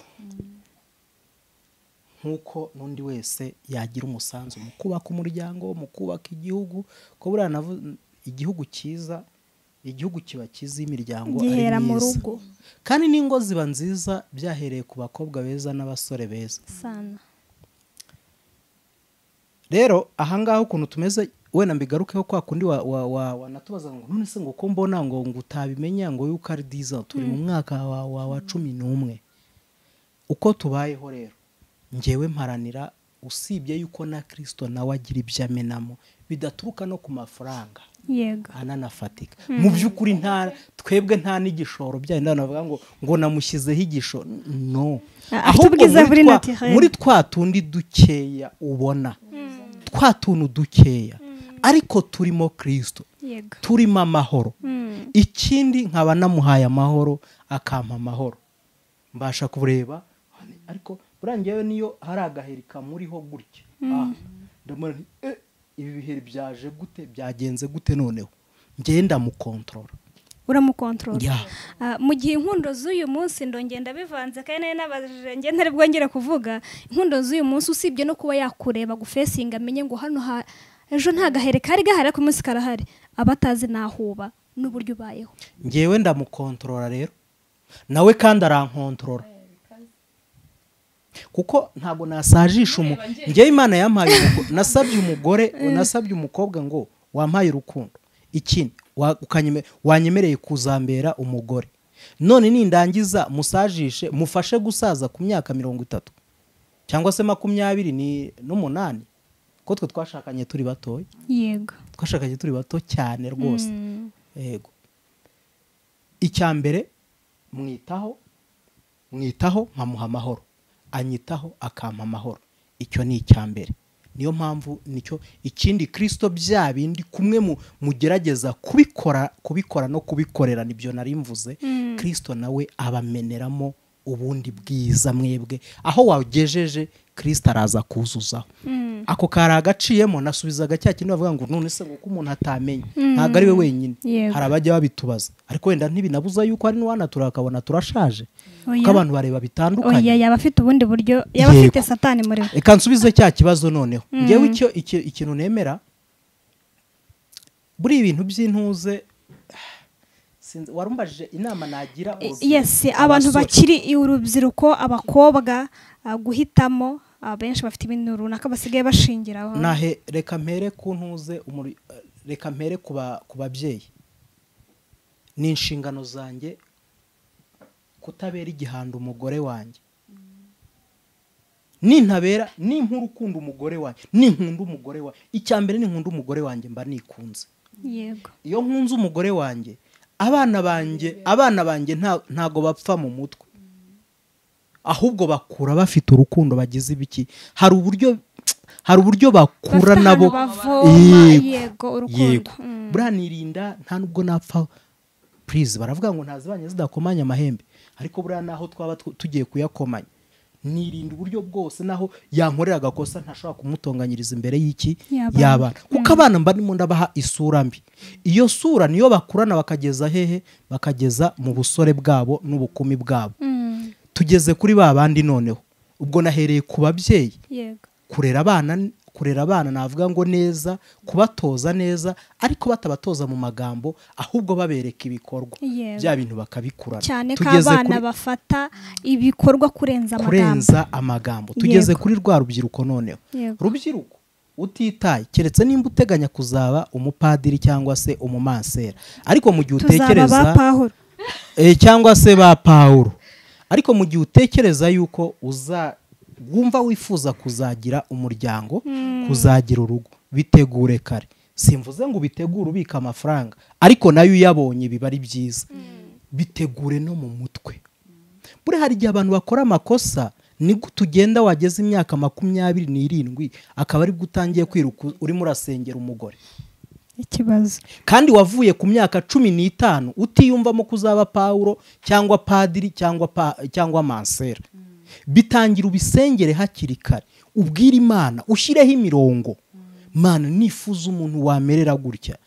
nk'uko n'undi wese yagira umusanzu mu kubaka umuryango mu kubaka igihugu ko buriya navu- igihugu cyiza igihugu kiba cyiza iyo imiryango ari gihera mu myiza. rugo kandi n'ingo ziba nziza byahereye ku bakobwa beza n'abasore beza sana rero ahangaha ukuntu tumeze wenda mbigarukeho kwa kundi wa- wa- wa- wanatubaza ngo none se ngo ko mbona ngo ngo utabimenya ngo yuko ari diza turi mu mwaka wa, wa, wa cumi n'umwe uko tubayeho rero ngewe mparanira usibye yuko na kirisito nawe agira ibyo amenamo bidaturuka no ku mafaranga yego ananafatika mu by'ukuri nta twebwe nta n'igishoro byayo ndabona bavuga ngo ngo namushyizeho igishoro no Ah, afite ubwiza muri buri twa- naturel. muri twa tundi dukeya ubona twa tuntu dukeya ariko turimo kirisito yego turimo amahoro Mm. ikindi nkaba namuhaye amahoro akampa amahoro mbasha kureba ariko buriya ngewe niyo hari agaheri kamuriho gutya Ah, ndamubona nti, "Eh, ibi biheri byaje gute byagenze gute noneho ngewe ndamukontorora uramukontorora Ya. Ah, mu gihe inkundo z'uyu munsi ndongenda bivanze kandi nari nabajije njye ntari bwongere kuvuga inkundo z'uyu munsi usibye no kuba yakureba gufesinga amenye ngo hano ha ejo nta gahere kari gahari ariko uyu munsi karahari aba atazi nahuba n'uburyo ubayeho ngewe ndamukontorora rero nawe kandi arankontorora kuko ntabwo nasajisha umu ngewe imana yampaye umugore nasabye umugore nasabye umukobwa ngo wampaye urukundo ikindi wa- ukanyeme- wanyemereye kuzambera umugore none nindangiza musajishe mufashe gusaza ku myaka mirongo itatu cyangwa se makumyabiri ni- n'umunani ko twe twashakanye turi batoya yego twashakanye turi bato cyane rwose yego icya mbere mwitaho mwitaho nkamuha amahoro anyitaho akampa amahoro icyo ni icya mbere niyo mpamvu nicyo ikindi kirisito bya bindi kumwe mu- mugerageza kubikora kubikora no kubikorera nibyo nari mvuze kirisito nawe abameneramo ubundi bwiza mwebwe aho wagejeje kirisito araza kuzuzaho ako kari agaciyemo nasubizaga cya kintu bavuga ngo none se ngo ko umuntu atamenya ntabwo ari we wenyine Yego. hari abajya babitubaza ariko wenda ntibinabuza yuko hari n'uwanatura akabona turashaje Oya. kuko abantu bareba bitandukanye oya yaba afite ubundi buryo yaba Yego. afite satani muri we reka nsubize cya kibazo noneho ngewe icyo iki- ikintu nemera buriya ibintu by'intuze sinzi- warumbajije inama nagira urubyiruko, yesi abantu abasore. bakiri urubyiruko abakobwa ah, guhitamo abenshi bafite ibintu runaka basigaye bashingiraho nahe reka mpere ku ntuze umuri- eh, reka mpere ku ba- ku babyeyi ni inshingano zanjye kutabera igihanda umugore wanjye nintabera ninkura ukunda umugore wanjye ninkunda umugore wanjye icya mbere ninkunda umugore wanjye mba nikunze yego iyo nkunze umugore wanjye abana banjye abana banjye nta- ntago bapfa mu mutwe ahubwo bakura bafite urukundo bagize ibiki hari uburyo hari uburyo bakura Bafite nabo ahantu bavoma, Yego. yego urukundo yego Mm. buriya nirinda nta nubwo napfa purize baravuga ngo ntazibanye zidakomanya amahembe ariko buriya naho twaba tu- tugiye kuyakomanya nirinda uburyo bwose naho yankorera agakosa ntashobora kumutonganyiriza imbere y'iki Y'abana. y'abana kuko abana mba ndimo ndabaha isura mbi iyo sura niyo bakurana bakageza hehe bakageza mu busore bwabo n'ubukumi bwabo Mm, tugeze kuri ba bandi noneho ubwo nahereye ku babyeyi yego kurera abana kurera abana navuga ngo neza kubatoza neza ariko batabatoza mu magambo ahubwo babereka ibikorwa Yego. bya bintu bakabikurana cyane ko Tugeze abana kuri- bafata ibikorwa kurenza amagambo kurenza amagambo tugeze Yego. kuri rwa rubyiruko noneho Yego. rubyiruko utitaye keretse nimba uteganya kuzaba umupadiri cyangwa se umumansera ariko mu gihe tuzaba utekereza ba pahuro Eh, cyangwa se ba pawuro ariko mu gihe utekereza yuko uza wumva wifuza kuzagira umuryango kuzagira urugo bitegure kare simvuze ngo ubitegure ubika amafaranga ariko nayo uyabonye biba ari byiza bitegure no mu mutwe buriya hari igihe abantu bakora amakosa nibwo tugenda wageze imyaka makumyabiri n'irindwi akaba aribwo utangiye kwiruka urimo urasengera umugore ikibazo kandi wavuye ku myaka cumi n'itanu utiyumvamo ko uzaba pawuro cyangwa padiri cyangwa pa, cyangwa mansera bitangira ubisengere hakiri kare ubwire imana ushyireho imirongo mana nifuza umuntu wamerera gutya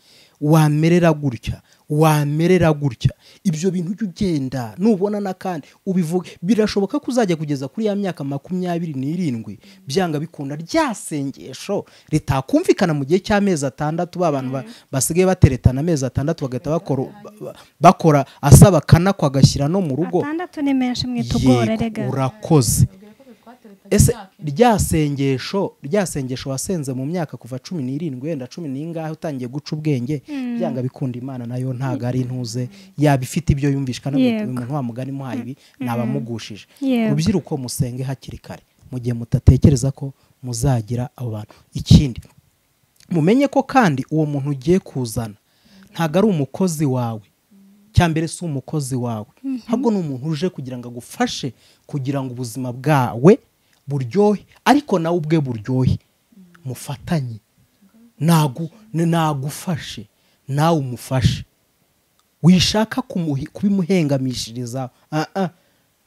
wamerera gutya wamerera gutya ibyo bintu ujya ugenda nubona n'akandi ubivuga birashoboka ko uzajya kugeza kuri ya myaka makumyabiri n'irindwi byanga bikunda rya sengesho ritakumvikana mu gihe cy'amezi atandatu ba bantu ba- basigaye bateretana amezi atandatu bagahita bakora ba- bakora asaba kanakwa agashyira no mu rugo atandatu ni menshi mwitugore rega yego urakoze ese rya sengesho rya sengesho wasenze mu myaka kuva cumi n'irindwi wenda cumi n'ingahe utangiye guca ubwenge byanga bikunda imana nayo ntago ari intuze yaba ifite ibyo yumvishwa Yego. umuntu wa mugani muhaye ibi nabamugushije Yego. rubyiruko musenge hakiri kare mu gihe mutatekereza ko muzagira abo bantu ikindi mumenye ko kandi uwo muntu ugiye kuzana ntabwo ari umukozi wawe cya mbere si umukozi wawe ahubwo ni umuntu uje kugira ngo agufashe kugira ngo ubuzima bwawe buryohe ariko nawe ubwe buryohe mufatanye Nagu- nagufashe nawe umufashe wishaka kumuhi- kubimuhengamishiriza ah, ah.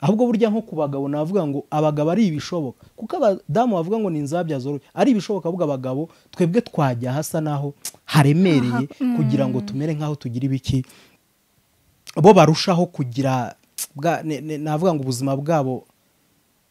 ahubwo burya nko ku bagabo navuga ngo abagabo ari ibishoboka kuko abadamu bavuga ngo ni inzabya zoroshye ari ibishoboka ahubwo abagabo twebwe twajya hasa naho haremereye kugira ngo tumere nk'aho tugira ibiki bo barushaho kugira bwa- ne- ne- navuga ngo ubuzima bwabo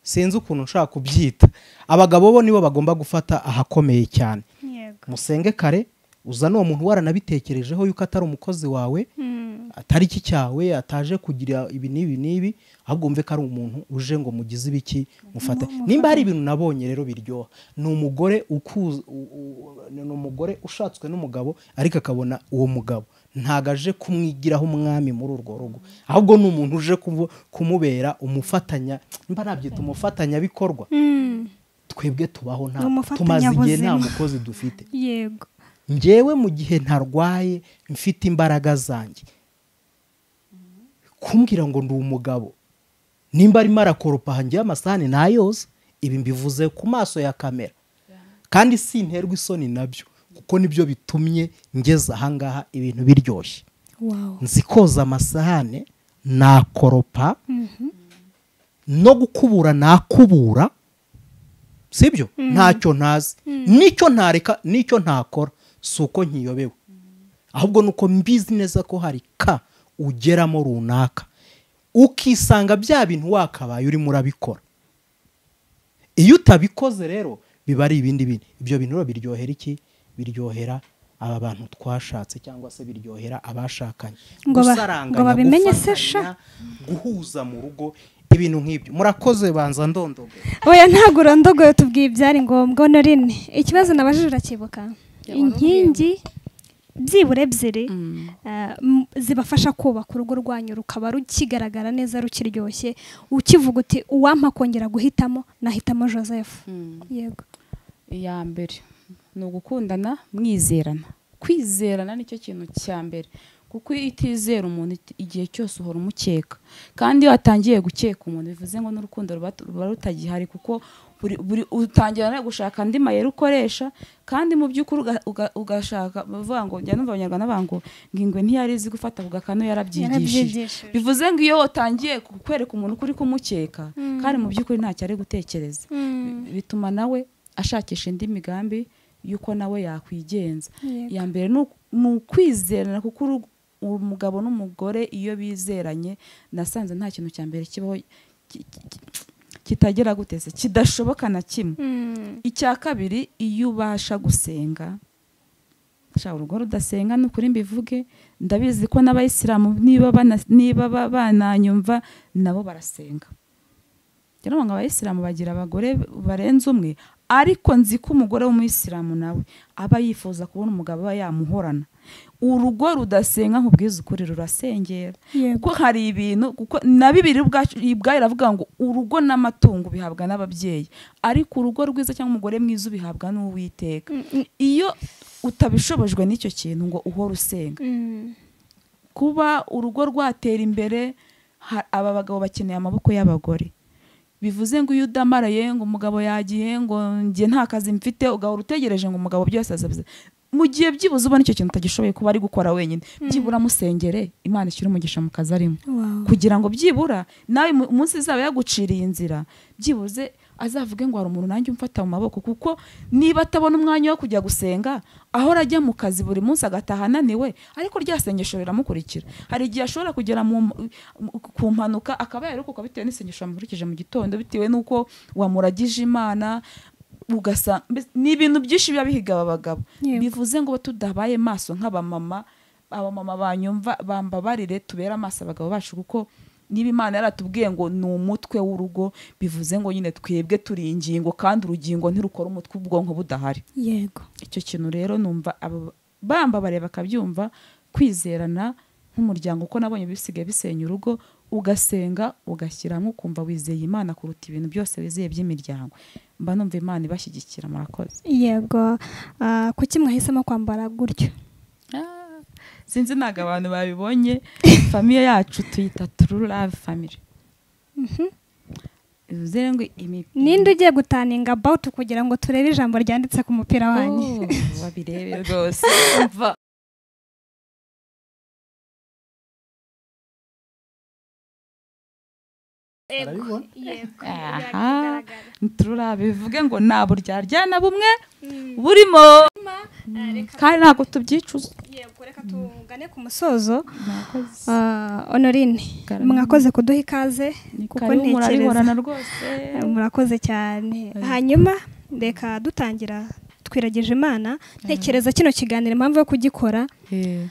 sinzi ukuntu nshaka kubyita abagabo bo nibo bagomba gufata ahakomeye cyane yego musenge kare uzana uwo muntu waranabitekerejeho yuko atari umukozi wawe Mm, atari iki cyawe ataje kugira ibi n'ibi n'ibi ahubwo wumve ko ari umuntu uje ngo mugize ibiki mufate nimba hari ibintu nabonye rero biryoha ni umugore ukuza u- u- ni umugore ushatswe n'umugabo ariko akabona uwo mugabo ntago aje kumwigiraho umwami muri urwo rugo ahubwo ni umuntu uje kumu- kumubera umufatanya mba nabyita umufatanyabikorwa mm, twebwe tubaho nta Umufatanyabuzima. tumaze igihe nta mukozi dufite yego njyewe mu gihe ntarwaye mfite imbaraga zanjye kumbwira ngo ndi umugabo nimba arimo arakoropa hanjyeho amasahani nayoza ibi mbivuze ku maso ya kamera kandi sinterwa isoni nabyo kuko nibyo bitumye ngeze ahangaha ibintu biryoshye wow nzi koza amasahane nakoropa no gukubura nakubura sibyo ntacyo ntazi nicyo ntareka nicyo ntakora si uko nkiyobewe ahubwo ni uko mbizi neza ko hari ka ugeramo runaka ukisanga bya bintu wakabaye urimo urabikora iyo utabikoze rero biba ari ibindi bintu ibyo bintu rero biryohera iki biryohera aba bantu twashatse cyangwa se biryohera abashakanye Ngo ba- Gusaranganya, ngo babimenye se gufatanya, sha? guhuza mu rugo ibintu nk'ibyo murakoze banza ndondoge oya ntabwo urondogoye tubwiye ibyari ngombwa na rimwe ikibazo nabajije urakibuka inkingi byibura ebyiri eh, m- zibafasha kubaka urugo rwanyu rukaba rukigaragara neza rukiryoshye ukivuga uti uwampa kongera guhitamo nahitamo joseph yego iya mbere ni ugukundana mwizerana kwizerana nicyo kintu cya mbere kuko iyo utizera umuntu iti- igihe cyose uhora umukeka kandi iyo watangiye gukeka umuntu bivuze ngo n'urukundo ruba ruba rutagihari kuko buri buri utangira no gushaka andi mayeri ukoresha kandi mu by'ukuri uga- uga- ugashaka bavuga ngo njya numva abanyarwanda bavuga ngo ngingwe ntiyari izi gufata ku gakanu yarabyigishije yarabyigishije bivuze ngo iyo watangiye kukwereka umuntu ko uri kumukeka kandi mu by'ukuri ntacyo ari gutekereza Mm. bituma nawe ashakisha indi migambi y'uko nawe yakwigenza Yego. iya mbere ni uku- ni ukwizerana kuko uru- umugabo n'umugore iyo bizeranye nasanze nta kintu cya mbere kibaho ki- ki- ki- kitagera guteze kidashoboka na kimwe Mm. icya kabiri iyo ubasha gusenga shaka urugo rudasenga ni ukuri mbivuge ndabizi ko n'abayisilamu niba bana- niba ba- bananyumva nabo barasenga rero ngo abayisilamu bagira abagore barenze umwe ariko nzi ko umugore w'umuyisilamu nawe aba yifuza kubona umugabo aba yamuhorana urugo rudasenga nkubwiza ukuri rurasengera Yego. kuko hari ibintu kuko na bibiri ubwacu- ubwayo iravuga ngo urugo n'amatungo bihabwa n'ababyeyi ariko urugo rwiza cyangwa umugore mwiza ubihabwa n'uwiteka Mm, iyo utabishobojwe n'icyo kintu ngo uhore usenga mm. kuba urugo rwatera imbere ha- aba bagabo bakeneye amaboko y'abagore bivuze ngo iyo udamaraye ngo umugabo yagiye ngo njye nta kazi mfite ugahora utegereje ngo umugabo byose azabize mu gihe byibuze ubona icyo kintu utagishoboye kuba ari gukora wenyine byibura musengere imana ishyira umugisha mu kazi arimo Wow. kugira ngo byibura nawe mu- umunsi izaba yaguciriye inzira byibuze azavuge ngo hari umuntu nanjye umfata mu maboko kuko niba atabona umwanya wo kujya gusenga ahora ajya mu kazi buri munsi agataha ananiwe ariko rya sengesho riramukurikira hari igihe ashobora kugera mu, mu- ku mpanuka akaba yarokoka bitewe n'isengesho yamukurikije mu gitondo bitewe n'uko wamuragije imana ugasanga mbese ni ibintu byinshi biba bihiga aba bagabo Yego. bivuze ngo tudabaye maso nk'abamama abamama banyumva bambabarire tubere amaso abagabo bacu kuko niba imana yaratubwiye ngo ni umutwe w'urugo bivuze ngo nyine twebwe turi ingingo kandi urugingo ntirukora umutwe ubwonko budahari Yego. icyo kintu rero numva abo bambabare bakabyumva kwizerana nk'umuryango uko nabonye bisigaye bisenya urugo ugasenga ugashyiramo ukumva wizeye imana kuruta ibintu byose wizeye by'imiryango mba numva imana ibashyigikira murakoze Yego. Ah, kuki mwahisemo kwambara gutyo? Ah, sinzi ntabwo abantu babibonye famiye yacu tuyita turu love family bivuze ngo imipi Ninde ugiye gutaninga about kugira ngo turebe ijambo ryanditse ku mupira wanyu? Oh, babirebe rwose Umva. Barabibona? Yego. Aha. turu love bivuge ngo nta buryarya na bumwe Mm. burimo Ah, reka- kandi ntabwo tubyicuza yego, reka tugane ku musozo. murakoze Ah, Honorine, Garama. mwakoze kuduha ikaze Ni kuko karibu ntekereza murabihorana rwose murakoze cyane Oya. hanyuma reka dutangira twiragije imana ntekereza kino kiganiro impamvu yo kugikora Eh,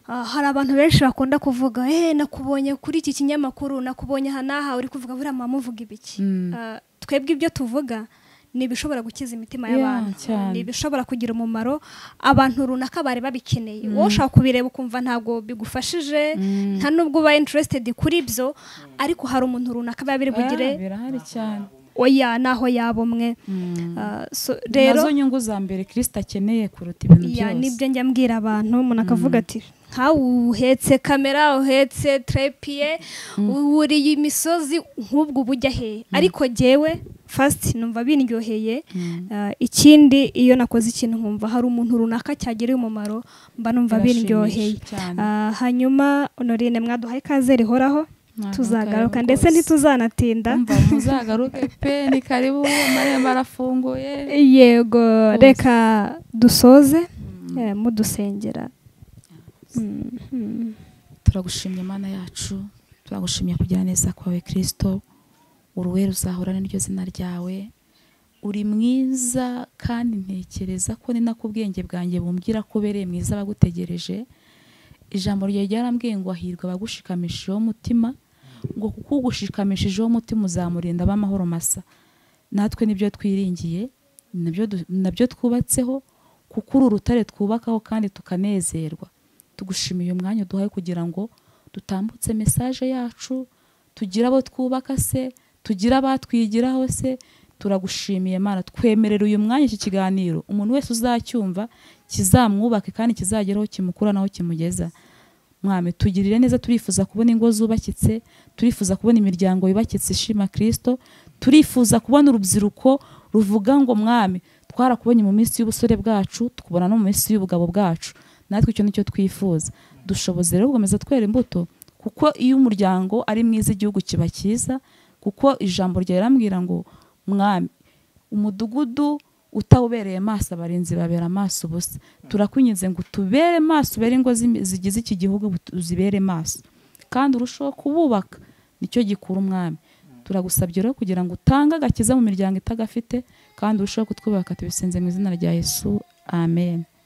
ah, hari abantu benshi bakunda kuvuga eh nakubonye kuri iki kinyamakuru nakubonye aha n'aha uri kuvuga buriya mama uvuga ibiki Mm. Ah, twebwe ibyo tuvuga ni ibishobora gukiza imitima Yeah, y'abantu cyane. ni ibishobora kugira umumaro abantu runaka bari babikeneye wowe ushaka kubireba ukumva ntabwo bigufashije Mm. nta nubwo uba interested kuri byo ariko hari umuntu runaka biba biri bugire Ah, birahari cyane oya naho yaba umwe Mm. Ah, so- nazo rero nyungu za mbere kirisita akeneye kuruta ibintu ya, byose nibyo njya mbwira abantu umuntu akavuga ati nkawe uhetse kamera uhetse trepiye wuriye imisozi nk'ubwo uba ujya hehe ariko jyewe fasiti numva bindyoheye Ah, ikindi iyo nakoze ikintu nkumva hari umuntu runaka cyagiriye umumaro mba numva Birashimisha biryoheye cyane. Ah, hanyuma honorine mwaduhaye ikaze rihoraho Ntabwo tuzagaruka karibu ndetse rwose. ntituzanatinda umva muzagaruke pe ni karibu amarembo arafunguye yego Rwose. reka dusoze eh, mudusengera Mm, mm. turagushimye mana yacu turagushimye kugira neza kwawe kirisito uruwe ruzahorane n'iryo zina ryawe uri mwiza kandi ntekereza ko ni nako ubwenge bwanjye bumbwira ko ubereye mwiza abagutegereje ijambo ryawe ryarambwiye ngo ahirwa abagushikamishijeho umutima ngo kuko ugushikamishije umutima uzamurinda b'amahoro masa natwe nibyo twiringiye nabyo du- nabyo twubatseho kuko uru rutare twubakaho kandi tukanezerwa tugushimiye umwanya uduhaye kugira ngo dutambutse mesaje yacu tugire abo twubaka se tugire abatwigiraho se turagushimiye mana twemerera uyu mwanya iki kiganiro umuntu wese uzacyumva kizamwubake kandi kizageraho kimukura naho kimugeza mwami tugirire neza turifuza kubona ingo zubakitse turifuza kubona imiryango yubakitse ishima kirisito turifuza kubona urubyiruko ruvuga ngo mwami twarakubonye mu minsi y'ubusore bwacu tukubona no mu minsi y'ubugabo bwacu natwe icyo nicyo twifuza dushoboze rero gukomeza twera imbuto kuko iyo umuryango ari mwiza igihugu kiba cyiza kuko ijambo rya rirambwira ngo mwami umudugudu utawubereye amaso abarinzi babera amaso ubusa turakwinginze ngo tubere maso ubere ingo z'imi- zigize iki gihugu uzibere maso kandi urushaho kububaka nicyo gikura umwami turagusabye rero kugira ngo utange agakiza mu miryango itagafite kandi urushaho kutwubaka tubisenze mu izina rya yesu amen